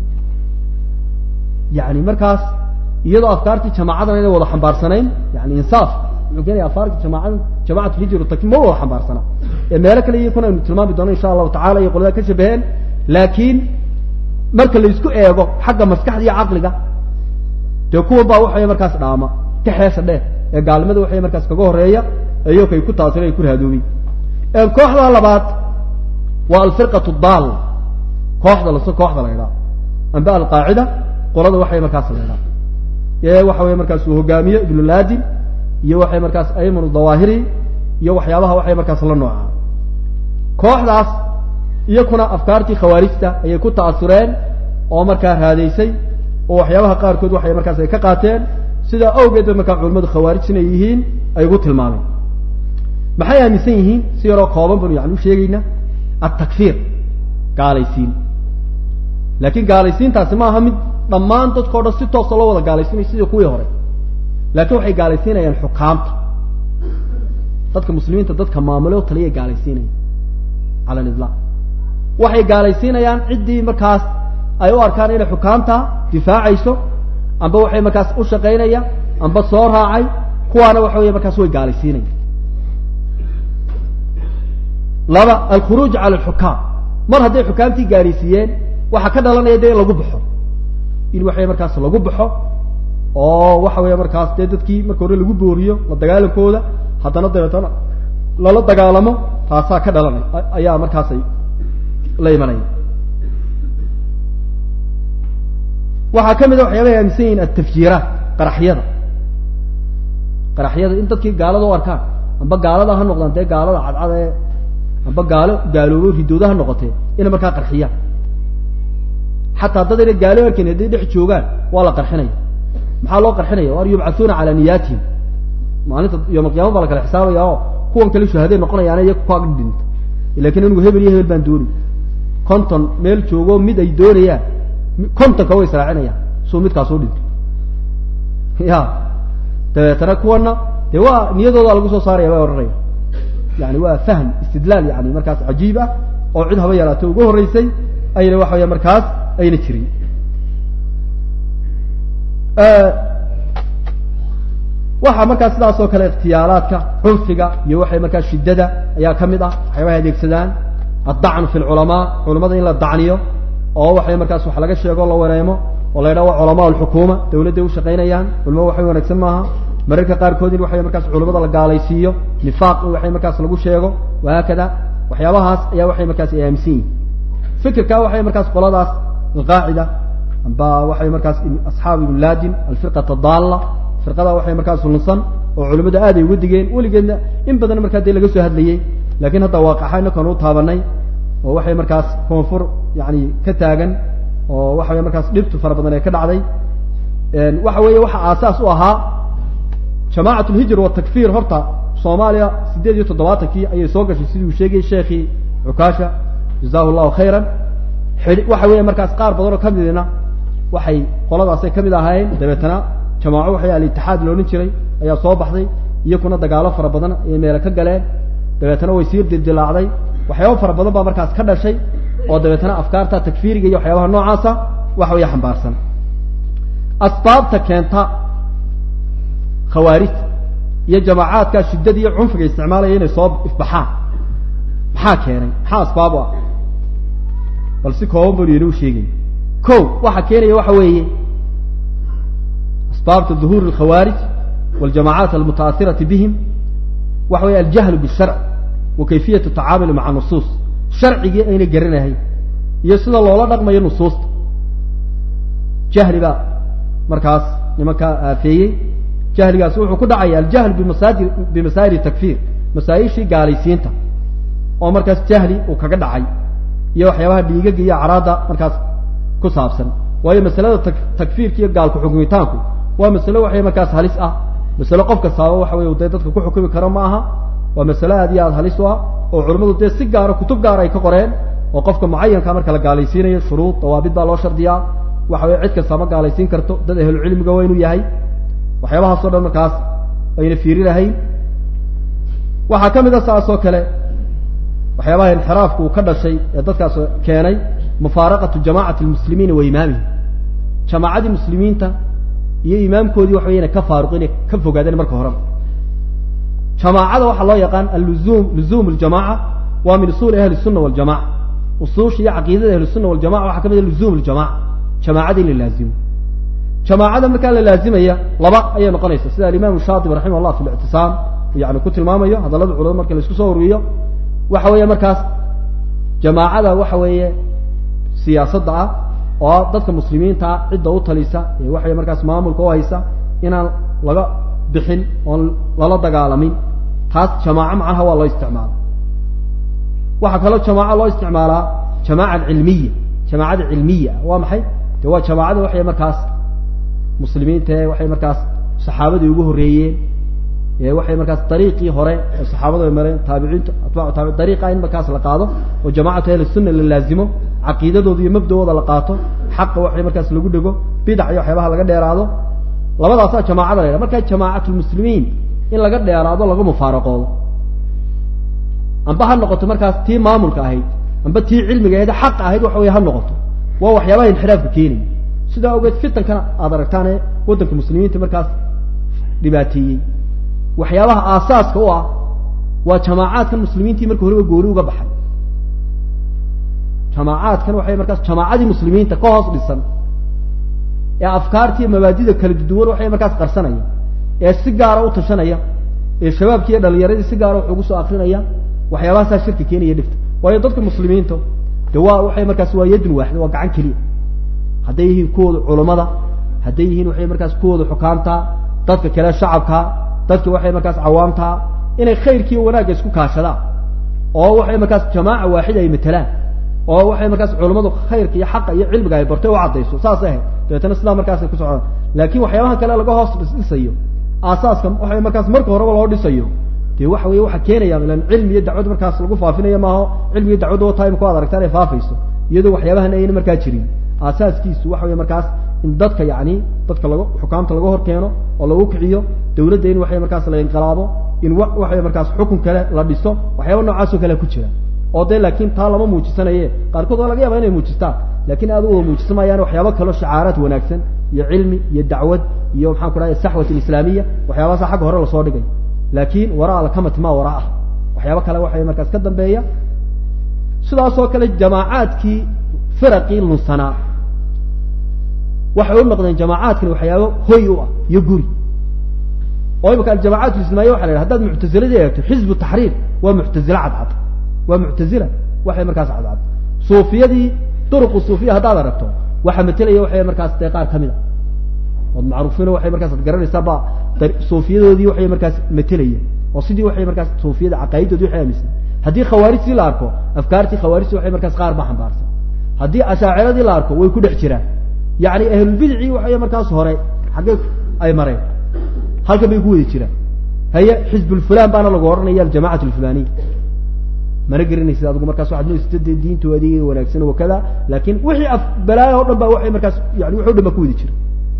yani markaas iyadoo afkaartii jamaacadan inay wada xambaarsanayn yani insaaf wuxuu keenaya afaarki jamaacada jamacatu hijr taki ma wada xambaarsana ee meelo kale iyakuna aynu tilmaami doono insha allahu tacala iyo qolada ka shabaheen laakiin marka la isku eego xagga maskaxda iyo caqliga dee kuwa baa waxaway markaas dhaama ka xeesha dheer ee gaalnimada waxay markaas kaga horeeya iyokay ku taasira ay ku rahadoobay kooxda labaad waa alfirqatu daal kooxda las kooxda la idhaha amba alqaacida qolada waxay markaas la idhaha ee waxa wey markaas uu hogaamiye ibnu laadin iyo waxay markaas ayman dawaahiri iyo waxyaabaha waxay markaas la noocaa kooxdaas iyakuna afkaartii khawaarijta ayay ku ta'asureen oo markaa raadaysay oo waxyaabaha qaarkood waxay markaas ay ka qaateen sidaa awgeed ba markaa culimadu khawaarij inay yihiin ay ugu tilmaameen maxay aaminsan yihiin si yaroo kooban banu yani u sheegaynaa altakfiir gaalaysiin laakiin gaalaysiintaasi ma aha mid dhammaan dadkao dhan si toosa loo wada gaalaysiinayo sidii kuwii hore laakiin waxay gaalaysiinayaan xukaamta dadka muslimiinta dadka maamule o taliyay gaalaysiinayaan cala aliطlaaq waxay gaalaysiinayaan ciddii markaas ay u arkaan inay xukaamta difaacayso amba waxay markaas u shaqaynaya amba soo raacay kuwaana waxa wey markaas way gaalaysiinaya laba alkhuruuj cala alxukaam mar hadday xukaamtii gaalaysiiyeen waxaa ka dhalanaya dee in lagu baxo in waxay markaas lagu baxo oo waxa weya markaas dee dadkii marka hore lagu booriyo la dagaalankooda haddana dabeetana lala dagaalamo taasaa ka dhalanay ayaa markaasay la imanaya waxaa ka mid a waxyaabahay aaminsan yihiin altafjiiraat qaraxyada qaraxyada in dadkii gaalada u arkaan amba gaalada ha noqdaan dee gaalada cadcada ee amba gaalo gaaloobo ridooda ha noqotee inay markaa qarxiyaan xataa dad inay gaalo arkayn hadday dhex joogaan waa la qarxinaya maxaa loo qarxinaya war yubcathuuna calaa niyaatihim maalinta yom alqiyama baa la kala xisaabaya oo kuwan kale shuhaday noqonayaana iya kukaa dhinta lakin anigu hebel iyo hebel baan doonay konton meel joogo mid ay doonayaan kontonka way israacinayaan suu midkaas u dhinto ya dabeetana kuwana dee waa niyadooda lagu soo saaraya baa odhanaya yani waa fahm istidlaal yani markaas cajiib ah oo cid haba yaraatay ugu horreysay ayna waxa weya markaas ayna jirin waxaa markaas sidaas oo kale ikhtiyaalaadka cunfiga iyo waxay markaas shiddada ayaa ka mid ah waxyaabaha adeegsadaan addacnu fi lculamaa culamada in la dacniyo oo waxay markaas wax laga sheego la wareemo oo la yidhaha waa culamaa alxukuuma dawladday ushaqaynayaan culamo waxay wanaagsan maaha mararka qaarkood in waxay markaas culamada la gaalaysiiyo nifaaq in waxay markaas lagu sheego wahaakada waxyaabahaas ayaa waxay markaas ay aaminsan yihin fikirka waxay markaas qoladaas alqaacida amba waxay markaas asxaab ibn ladim alfirqata daalla firqada waxay markaas lunsan oo culimadu aad ay uga digeen weligeedna in badan markaa dee laga soo hadlayey lakiin hadda waaqaxa inakan u taabanay oo waxay markaas koonfur yani ka taagan oo waxa wey markaas dhibtu fara badan ee ka dhacday waxa weeye waxa aasaas u ahaa jamacat lhijr watakfir horta soomaaliya sideed iyo toddobaatankii ayay soo gashay sidii uu sheegayy sheekhii cukaasha jazahu llahu khayran waxa weeye markaas qaar badan oo kamidina waxay qoladaasay kamid ahaayeen dabeetana jamaaco waxay alitixaad loodhan jiray ayaa soo baxday iyakuna dagaalo fara badan ayay meele ka galeen dabeetana way sii dildilaacday waxyaaba fara badan baa markaas ka dhashay oo dabeetana afkaarta takfiiriga iyo waxyaabaha noocaasa waxa weya xambaarsan asbaabta keenta khawaarijta iyo jamaacaadka shiddada iyo cunfiga isticmaalaya inay soo ifbaxaan maxaa keenay maxaa asbaab u ah bal si kooban banu inuu sheegay ko waxa keenaya waxa weeye asbaabta duhuur alkhawaarij waljamacaat almutaairati bihim waxa weeye aljahlu bisharc wa kayfiyat tacaamuli maca nusuus sharcigii ayna garanahay iyo sida loola dhaqmayo nusuusta jahli baa markaas nimankaa aafeeyey jahligaas wuxuu ku dhacaya aljahl bimasaajir bimasaa'il takfiir masaa-ishii gaalaysiinta oo markaas jahli uu kaga dhacay iyo waxyaabaha dhiigaga iyo acraadda markaas ku saabsan waayo masalada tak takfiirka iyo gaalku xukmitaanku waa masalo waxay markaas halis ah masalo qof kastaaba waxa wey dee dadka ku xukumi karo ma aha waa masalo aad iyo aad halis u ah oo culimmadu dee si gaaro kutub gaar ay ka qoreen oo qofka mucayanka marka la gaalaysiinayo shuruud dawaabid baa loo shardiyaa waxa weye cid kasta ma gaalaysiin karto dad ahlucilmiga waa inuu yahay waxyaabahaas o dhan markaas ayna fiiri lahayn waxaa ka mid a saas oo kale waxyaabaha inxiraafku uu ka dhashay ee dadkaas keenay mufaaraqatu jamacati lmuslimiina wa imaamihim jamaacadii muslimiinta iyo imaamkoodii waxa wey inay ka faaruq inay ka fogaadeen marka horeba jamaacada waxaa loo yaqaan aluzum luzum ljamaca waa min usuuli ahli الsuna waljamaca usuusha iyo caqiidada ahli الsuna waljamaca waxaa ka mid a luzum ljamaca jamaacada in la laazimo jamaacada markaa la laazimaya laba ayay noqonaysa sida alimaam shaatibi raximah llah fi lictisaam yani ku tilmaamayo hadallada culamada marka la isku soo ururiyo waxa weeye markaas jamaacada waxa weeye siyaasadda ah oo dadka muslimiinta ah cidda u talisa ee waxay markaas maamulka u haysa inaan laga bixin oon lala dagaalamin taas jamaaco macnaha waa loo isticmaala waxaa kaloo jamaaco loo isticmaalaa jamaaca cilmiya jamaacada cilmiya waa maxay de waa jamaacada waxay markaas muslimiinta ee waxay markaas saxaabadii ugu horreeyeen ee waxay markaas dariiqii hore ee saxaabadu ay mareen taabiciinta atbaacu taabi dariiqa in markaas la qaado oo jamacatu ahli sunna la laazimo caqiidadooda iyo mabda'ooda la qaato xaqa waxay markaas lagu dhego bidac iyo waxyaabaha laga dheeraado labadaasaa jamaacada la yhaha markaa jamaacatulmuslimiin in laga dheeraado laga mufaaraqoodo amba ha noqoto markaas tii maamulka ahayd amba tii cilmiga ahayd xaqa ahayd waxa wey ha noqoto waa waxyaabaha inxiraafka keenaya sidaa ogeed fitankana aad aragtaan ee waddanka muslimiinta markaas dhibaateeyey waxyaabaha aasaaska u ah waa jamaacaadkan muslimiintii marka horeba gooni uga baxay jamaacaadkan waxay markaas jamaacadii muslimiinta ka hoos dhisan ee afkaartiiyo mabaadida kala duwan waxay markaas qarsanaya ee si gaara u tashanaya ee shabaabkii iyo dhalinyaradii si gaara wax ugu soo akrinaya waxyaabahaasaa shirka keenaya dhifta waayo dadka muslimiinta de waa waxay markaas waa yadun waaxida waa gacan keliya hadday yihiin kuwooda culammada hadday yihiin waxay markaas kuwooda xukaamtaa dadka kale shacabkaa dadka waxay markaas cawaamtaa inay khayrkiiyo wanaagga isku kaashadaan oo waxay markaas jamaaca waaxida ay matelaan oo waxay markaas culammadu khayrka iyo xaqa iyo cilmiga ay bartay u caddayso saasay ahayd dabeetana sidaa markaasay ku socdaan laakiin waxyaabaha kale laga hoos dhisayo aasaaska waxay markaas marka horeba loo dhisayo dee waxa weye waxa keenaya ilan cilmi iyo dacwad markaas lagu faafinayo maaho cilmi iyo dacwadda o time ku ad aragtaan ay faafayso iyadoo waxyaabahan ayna markaa jirin aasaaskiisu waxa wey markaas in dadka yani dadka laga xukaamta laga hor keeno oo lagu kiciyo dawladda in waxay markaas la inqilaabo in waxay markaas xukun kale la dhiso waxyaaba noocaasoo kale ku jira oo dee laakiin taa lama muujisanaye qaarkood waa laga yaaba inay muujistaan lakin aad u wada muujisan maayaan waxyaaba kaloo shacaaraad wanaagsan iyo cilmi iyo dacwad iyo maxaan ku dhahay saxwat alislaamiya waxyaabahaasa xagga hore lasoo dhigay laakiin waraa alkamati ma wara ah waxyaaba kale waxay markaas ka dambeeya sidaasoo kale jamaacaadkii firaqii lunsanaa waxay u noqdeen jamaacaadkani waxyaaba hoy u ah iyo guri oo imaka aljamacaat islamiya waxa la yidhaha hadaad muctaziladii eegto xizbu taxriir waa muctazile cadcad waa muctazila waxay markaas cadcad suufiyadii duruqu suufiya haddaad aragto waxaa matelaya waxay markaas dee qaar kamid a ood macruufiino waxay markaas ad garanaysaa ba suufiyadoodii waxay markaas matelaya oo sidii waxay markaas suufiyada caqaa'idoodii waxay aaminsan haddii khawaarijtii la arko afkaartii khawaarijtii waxay markaas qaar ba xambaarsan haddii ashaaciradii la arko way ku dhex jiraan yacni ahlulbidicii waxay markaas hore xaggee ay mareen halkan bay ku wadi jiraan haye xizbulfulan baana lagu ohanaya aljamacat alfulaniya mana garanaysid adigu markaas waxaad noosita dee diintoodii wanaagsan wakada laakin wixii af balaayo o dhan ba waxay markaas yani wixi o dhan ba ku wadi jira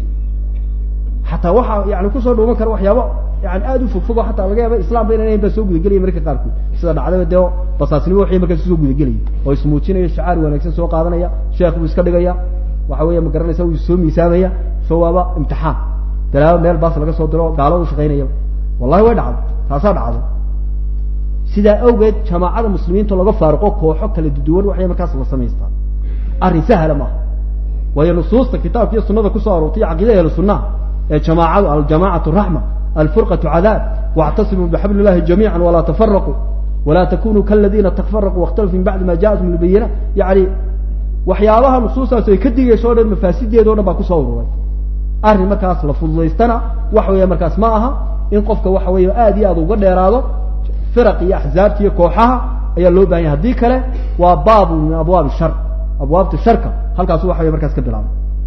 xataa waxaa yani kusoo dhuuman kara waxyaaba yani aada u fogfogo xataa laga yaaba islam ba inaan baa soo gudagelaya mararka qaarkood sida dhacdaba dee basaasnimo waxay markaas usoo gudagelaya oo ismuujinaya shacaar wanaagsan soo qaadanaya sheekh buu iska dhigaya waxa weya ma garanaysa wuu soo miisaamaya so waaba imtixaan dalaabo meel baas laga soo diro gaalo u shaqaynaya wallahi way dhacday taasaa dhacday sidaa awgeed jamaacada muslimiinta laga faaruqo kooxo kala duwan waxay markaas la samaystaa arrin sahla maaha waayo nusuusta kitaabka iyo sunada kusoo aroortay caqiida ahlu sunnaha ee jamaacadu aljamacatu raxma alfurqatu cadaab wاctasimuu bixabl illahi jamiica walaa tafaraquu walaa takunuu kaladiina tafaraquu waاkhtalafuu min bacdi ma jaatum lbayina yani waxyaabaha nusuustaas ay ka digayso o dhan mafaasideeda o dhan baa kusoo ururay arrin markaas la fududaystana waxa weya markaas ma aha in qofka waxa weya aad iyo aad uga dheeraado firaq iyo axzaabta iyo kooxaha ayaa loo bahan yahy haddii kale waa baabu min abwaabi shar abwaabta sharka halkaasu waxa wey markaas ka bilaaba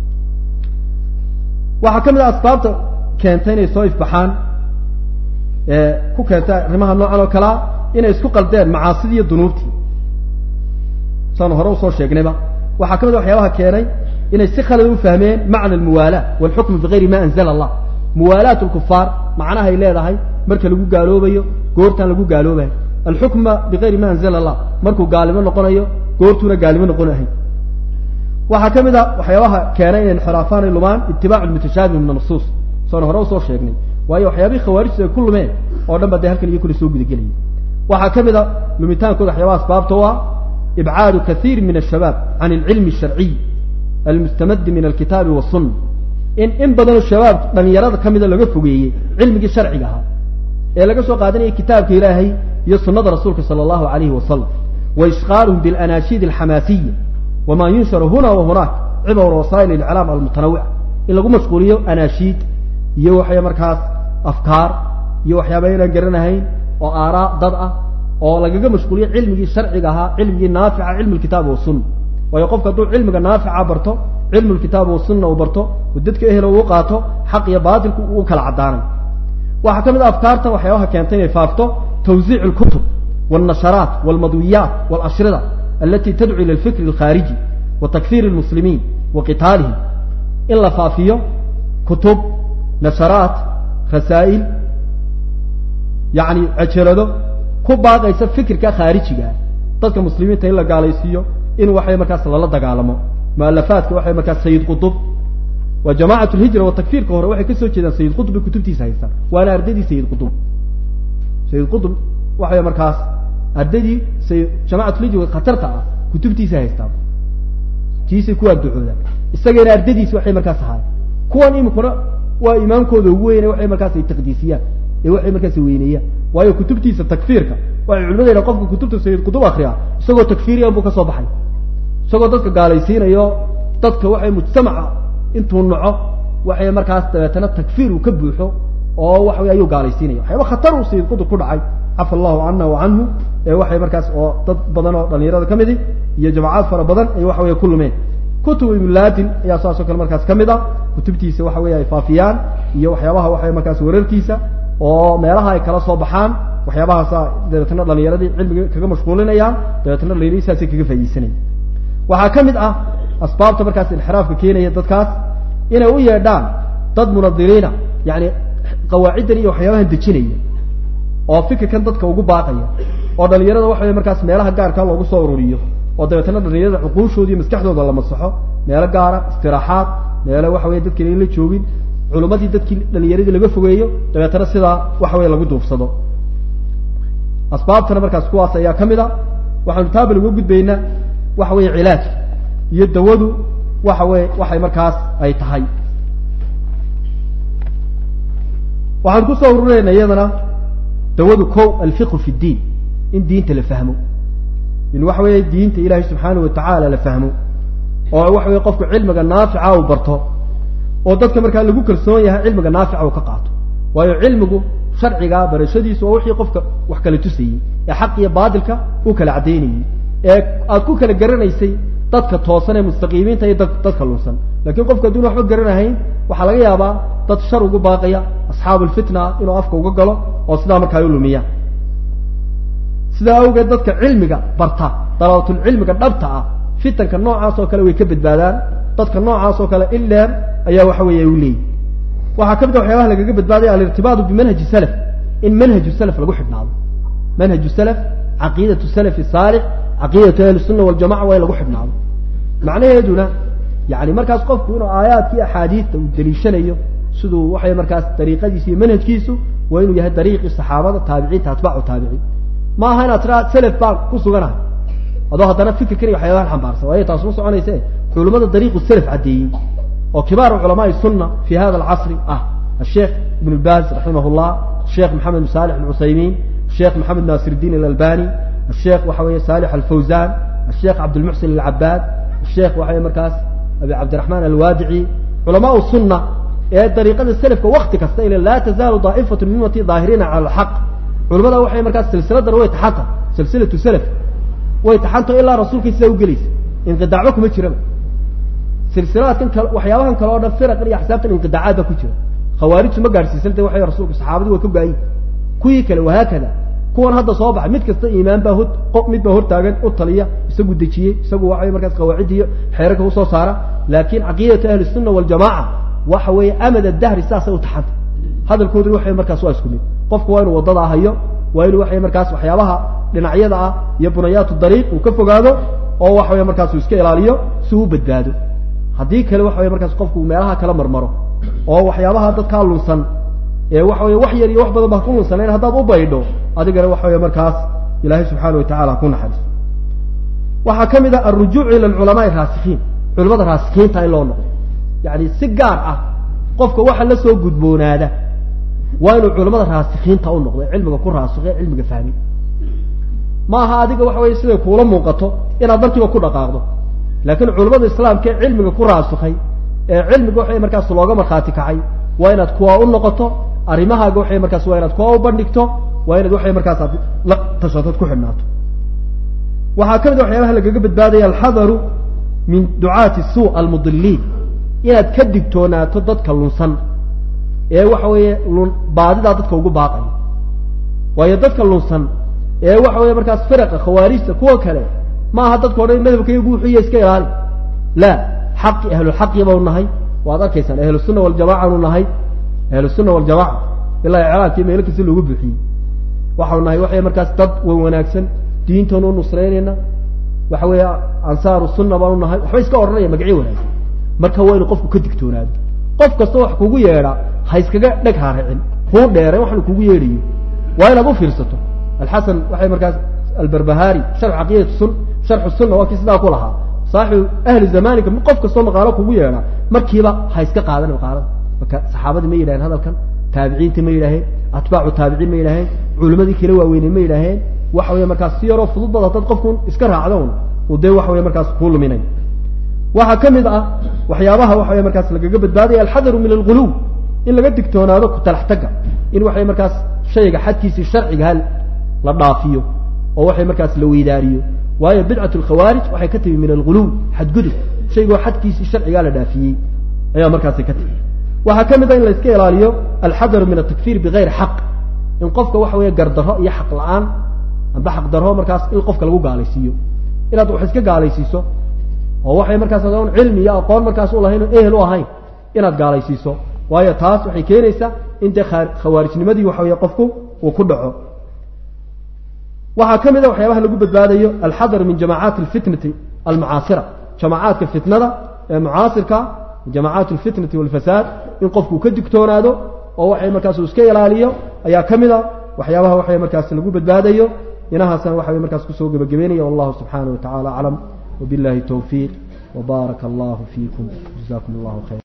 waxaa ka mid ah asbaabta keenta inay soo ifbaxaan ku keenta arrimaha noocan oo kalea inay isku qaldeen macaasidii iyo dunuubtii saanu hore usoo sheegnayba waxaa ka mid a waxyaabaha keenay inay si khalad u fahmeen macna almuwaala walxukmu bigayri ma anzala allah muwaalaat lkufaar macnahay leedahay marka lagu gaaloobayo goortaan lagu gaaloobahay alxukma bigayri ma anzala allah markuu gaalimo noqonayo goortuuna gaalimo noqonahay waxaa ka mid a waxyaabaha keenay inay inxiraafaan ay lumaan itibaacu lmutashaabih min anusuus saanu hore usoo sheegnay waayo waxyaabihii khawaarijtu ay ku lumeen oo dhan ba dee halkan iyo kule soo gudagelayay waxaa ka mid a lumitaankooda waxyaabaha asbaabta u ah ibcaadu kaiir min ashabaab can alcilmi asharciy almustamadi min alkitaabi wasunna in in badanoo shabaab dhalinyarada ka mida laga fogeeyey cilmigii sharciga ahaa ee laga soo qaadanayay kitaabka ilaahay iyo sunada rasuulka sala allahu alayhi wasalam wa ishqaaluhum bilanashiid alxamaasiya wama yunsharu huna wa hunaak cibr wasaa'il iclaam almutanawica in lagu mashquuliyo anaashiid iyo waxay markaas afkaar iyo waxyaaba inaan garanahayn oo aaraa dad ah oo lagaga mashquuliyo cilmigii sharciga ahaa cilmigii naafica cilmu lkitaabi wasunna waayo qofka hadduu cilmiga naafica barto cilmu lkitaabi wasunna uu barto oo dadka ehelo uu qaato xaq iyo baatilku uu kala caddaanay waxaa ka mid a afkaartan waxyaabaha keentay inay faafto tawsiic lkutub wاlnasharaat wاlmadwiyaat wاlashrida alati tadcu ila alfikri alkhaariji wa takfir lmuslimiin wa qitaalihim in la faafiyo kutub nasharaat rasaa'il yani cejerado ku baaqaysa fikirka khaarijiga ah dadka muslimiinta in la gaalaysiiyo in waxay markaas lala dagaalamo mualafaadka waxay markaas sayid qutub waa jamacat lhijra wa takfiirka hore waxay kasoo jeedaan sayid qutub bay kutubtiisa haystaan waana ardadii sayid qutub sayid qutub waxay markaas ardadii say jamacatulhijra khatarta ah kutubtiisa haystaan kiisay ku adducoodaan isagana ardadiisi waxay markaas ahaay kuwan imikuna waa imaamkooda ugu weyne waxay markaas ay taqdiisiyaan ee waxay markaas weyneeyaan waayo kutubtiisa takfiirka waxay culimada yidhaha qofka kutubta sayid qutub akriya isagoo takfiiriyan buu ka soo baxay isagoo dadka gaalaysiinayo dadka waxay mujtamaca intuu naco waxay markaas dabeetana takfiir uu ka buuxo oo waxa wey ayuu gaalaysiinaya waxyaaba khatar uu sayid qutub ku dhacay cafa allahu cana wa canhu ee waxay markaas oo dad badan oo dhalinyarada ka midi iyo jamacaad fara badan ay waxa wey ku lumeen kutub ibnlaadin ayaa saas oo kale markaas ka mid a kutubtiisa waxa wey ay faafiyaan iyo waxyaabaha waxay markaas wararkiisa oo meelaha ay kala soo baxaan waxyaabahaasa dabeetana dhalinyaradii cilmiga kaga mashquulinayaan dabeetana dhalinyaradiisaasay kaga faaideysanaya waxaa ka mid ah asbaabta markaas inxiraafka keenaya dadkaas inay u yeedhaan dad munadiriina yani qawaaciddan iyo waxyaabahan dejinaya oo fikirkan dadka ugu baaqaya oo dhalinyarada waxa wey markaas meelaha gaarkaa loogu soo ururiyo oo dabeetana dhalinyarada cuquushooda iyo maskaxdooda la masaxo meelo gaara istiraaxaad meelo waxa wey dadki la joogin culummadii dadkii dhalinyaradii laga fogeeyo dabeetana sidaa waxa wey lagu duufsado asbaabtana markaas kuwaas ayaa ka mid a waxaanu taabal uga gudbaynaa waxa weeye cilaajka iyo dawadu waxa weye waxay markaas ay tahay waxaan kusoo ururayna iyadana dawadu ko alfiqhu fi ddiin in diinta la fahmo in waxa weeye diinta ilaahay subxaanahu watacaala la fahmo oo waxa weye qofku cilmiga naafica uu barto oo dadka markaa lagu kalsoon yahay cilmiga naafica uu ka qaato waayo cilmigu sharciga barashadiisu waa wixii qofka wax kala tusayey ee xaq iyo baadilka u kala caddaynayey ee aad ku kala garanaysay dadka toosan ee mustaqiimiinta iyo dadka lunsan lakiin qofku hadduna waxba garanahayn waxaa laga yaabaa dad shar ugu baaqaya asxaabu lfitna inuu afka uga galo oo sidaa markaa u lumiya sidaa awgeed dadka cilmiga barta dalabatul cilmiga dhabta ah fitanka noocaas oo kale way ka badbaadaan dadka noocaas oo kale ileer ayaa waxa weeye u leeyihi waxaa ka mid a waxyaabaha lagaga badbaadaya alirtibaatu bimanhaji salaf in manhaju salaf lagu xidhnaado manhaju salaf caqiidatu salafi saalix caqiidatu ahli sunna waljamaca waa in lagu xidhnaado macnaheeduna yani markaas qofku inuu aayaadkii axaadiista uu daliishanayo siduu waxay markaas dariiqadiisu iyo manhajkiisu waa inuu yahay dariiqii saxaabada taabiciinta atbaacu taabiciin ma aha inaad tiraa selef baan ku suganahay adoo haddana fikirkan iyo waxyaabahan xambaarsan waayo taas ma soconayse culimada dariiqu selef caddeeyey oo kibaaru culamaai sunna fi hada alcasri ah asheekh ibn baaz raximah llah sheekh maxamed bin salix ibn cusaymiin sheekh maxamed naasir الdiin alalbani asheekh waxa weeye salix alfawzan asheekh cabdilmuxsin alcabaad asheekh waxa weye markaas abi cabdiraxmaan alwaadici culamaau sunna ee dariiqada selafka wakti kasta ile laa tazaalu daa'ifatu min ummati daahiriina cala alxaq culamada waxay markaas silsiladana way taxanta silsilatu selaf way taxanto ilaa rasuulkay sidaa u gelaysa inqidaacba kuma jiraba silsilaadkan kale waxyaabahan kale o dhan firaqan iyo axsaabtan inqidaacaad baa ku jira khawaarijtu ma gaadhsiisan de waxay rasuulku saxaabadii waa ka go-ayin kuwii kale wahaakada kuwan hadda soo baxay mid kasta iimaan baa ho mid baa hortaagan u taliya isagu dejiyey isagu waxaway markaas qawaacid iyo xeerarka usoo saara laakin caqiidatu ahli sunna waljamaca waxa weeye amad adahri saasay u taxanta hadalkooduna waxay markaas waa isku mid qofku waa inuu waddadaa hayo waa inuu waxay markaas waxyaabaha dhinacyada ah iyo bunayaatu dariiq uu ka fogaado oo waxa weye markaas uu iska ilaaliyo si uu badbaado haddii kale waxa weye markaas qofku meelaha kala marmaro oo waxyaabaha dadkaa lunsan ee waxa weye wax yar iyo wax badan baa ku lunsanayn haddaad u baydho adigana waxa weye markaas ilaahay subxaana watacala ku naxariiso waxaa ka mid ah alrujuuc ila alculamaai raasikiin culamada raasikiinta in loo noqdo yani si gaar ah qofka waxa la soo gudboonaada waa inuu culamada raasikiinta u noqdo cilmiga ku raasike cilmiga fahmi ma aha adiga waxa weye siday kuula muuqato inaad markiiba ku dhaqaaqdo laakiin culamada islaamka ee cilmiga ku raasukay ee cilmiga waxay markaas looga markhaati kacay waa inaad kuwa u noqoto arrimahaaga waxay markaas waa inaad kuwa u bandhigto waa inaad waxay markaas aad la tashatood ku xidhnaato waxaa ka mid a waxyaabaha lagaga badbaadaya alxadaru min ducaati suu almudiliin inaad ka digtoonaato dadka lunsan ee waxa weeye lun baadidaa dadka ugu baaqaya waayo dadka lunsan ee waxa weeye markaas firaqa khawaarijta kuwa kale ma aha dadka o dhan madhabkaygu wuxuuya iska ilaali la xaqi ahlulxaqi bau nahay waad arkaysaan ahlusunna waljamacanu nahay ahlusunna waljamaca ilaa icraabkii meelo kasta loogu buuxiyey waxau nahay waxay markaas dad wan wanaagsan diintanu nusraynayna waxa weeye ansaaru sunna baanu nahay waxba iska odhanaya magacyo wanaagsan marka waa inu qofku ka digtoonaado qof kasta wax kugu yeedha ha iskaga dheg haaricin kuu dheeran waxanu kugu yeedhayo waa inaad u fiirsato alxasan waxay markaas albarbahari sharx caqiidatu sun sharxu sunna waa kii sidaa ku lahaa saaxibu ahli zamanika qof kastoo maqaalo kugu yeedha markiiba ha iska qaadan maqaalada marka saxaabadii ma yidhaheen hadalkan taabiciinta ma yidhaaheen atbaacu taabiciin ma yidhaaheen culimadii kala waaweyney ma yidhaaheen waxa weeye markaas si yaroo fudud bad haddaad qofku iska raacdo un uu dee waxa weye markaas kuu luminay waxaa ka mid ah waxyaabaha waxa weye markaas lagaga badbaadaya alxadaru min alguluw in laga digtoonaado ku talax tagga in waxay markaas shayga xadkiisii sharciga hal la dhaafiyo oo waxay markaas la weydaariyo waayo bidcat alkhawaarij waxay ka timi min alguluw xadgudub shaygoo xadkiisii sharcigaa la dhaafiyey ayaa markaasi ka timi waxaa ka mid a in la iska ilaaliyo alxadaru min atakfir bigayri xaq in qofka waxa weeye gardarro iyo xaq la-aan amba xaq darro markaas in qofka lagu gaalaysiiyo inaad wax iska gaalaysiiso oo waxay markaas adoon cilmi iyo aqoon markaas u lahayn oo ehel u ahayn inaad gaalaysiiso waayo taas waxay keenaysaa in dee khawaarijnimadii waxa weeye qofku uu ku dhaco waxaa ka mid a waxyaabaha lagu badbaadayo alxadar min jamacaati alfitnati almucaasira jamacaadka fitnada ee mucaasirka jamacaat alfitnati walfasaad in qofku ka digtoonaado oo waxay markaas uu iska ilaaliyo ayaa ka mid a waxyaabaha waxay markaas lagu badbaadayo inahaasna waxa way markaas kusoo gebagabeynaya wallahu subxaanaه wa tacala aclam wabiاllahi towfiiq wbaaraka allahu fiikum jazakum allahu khayr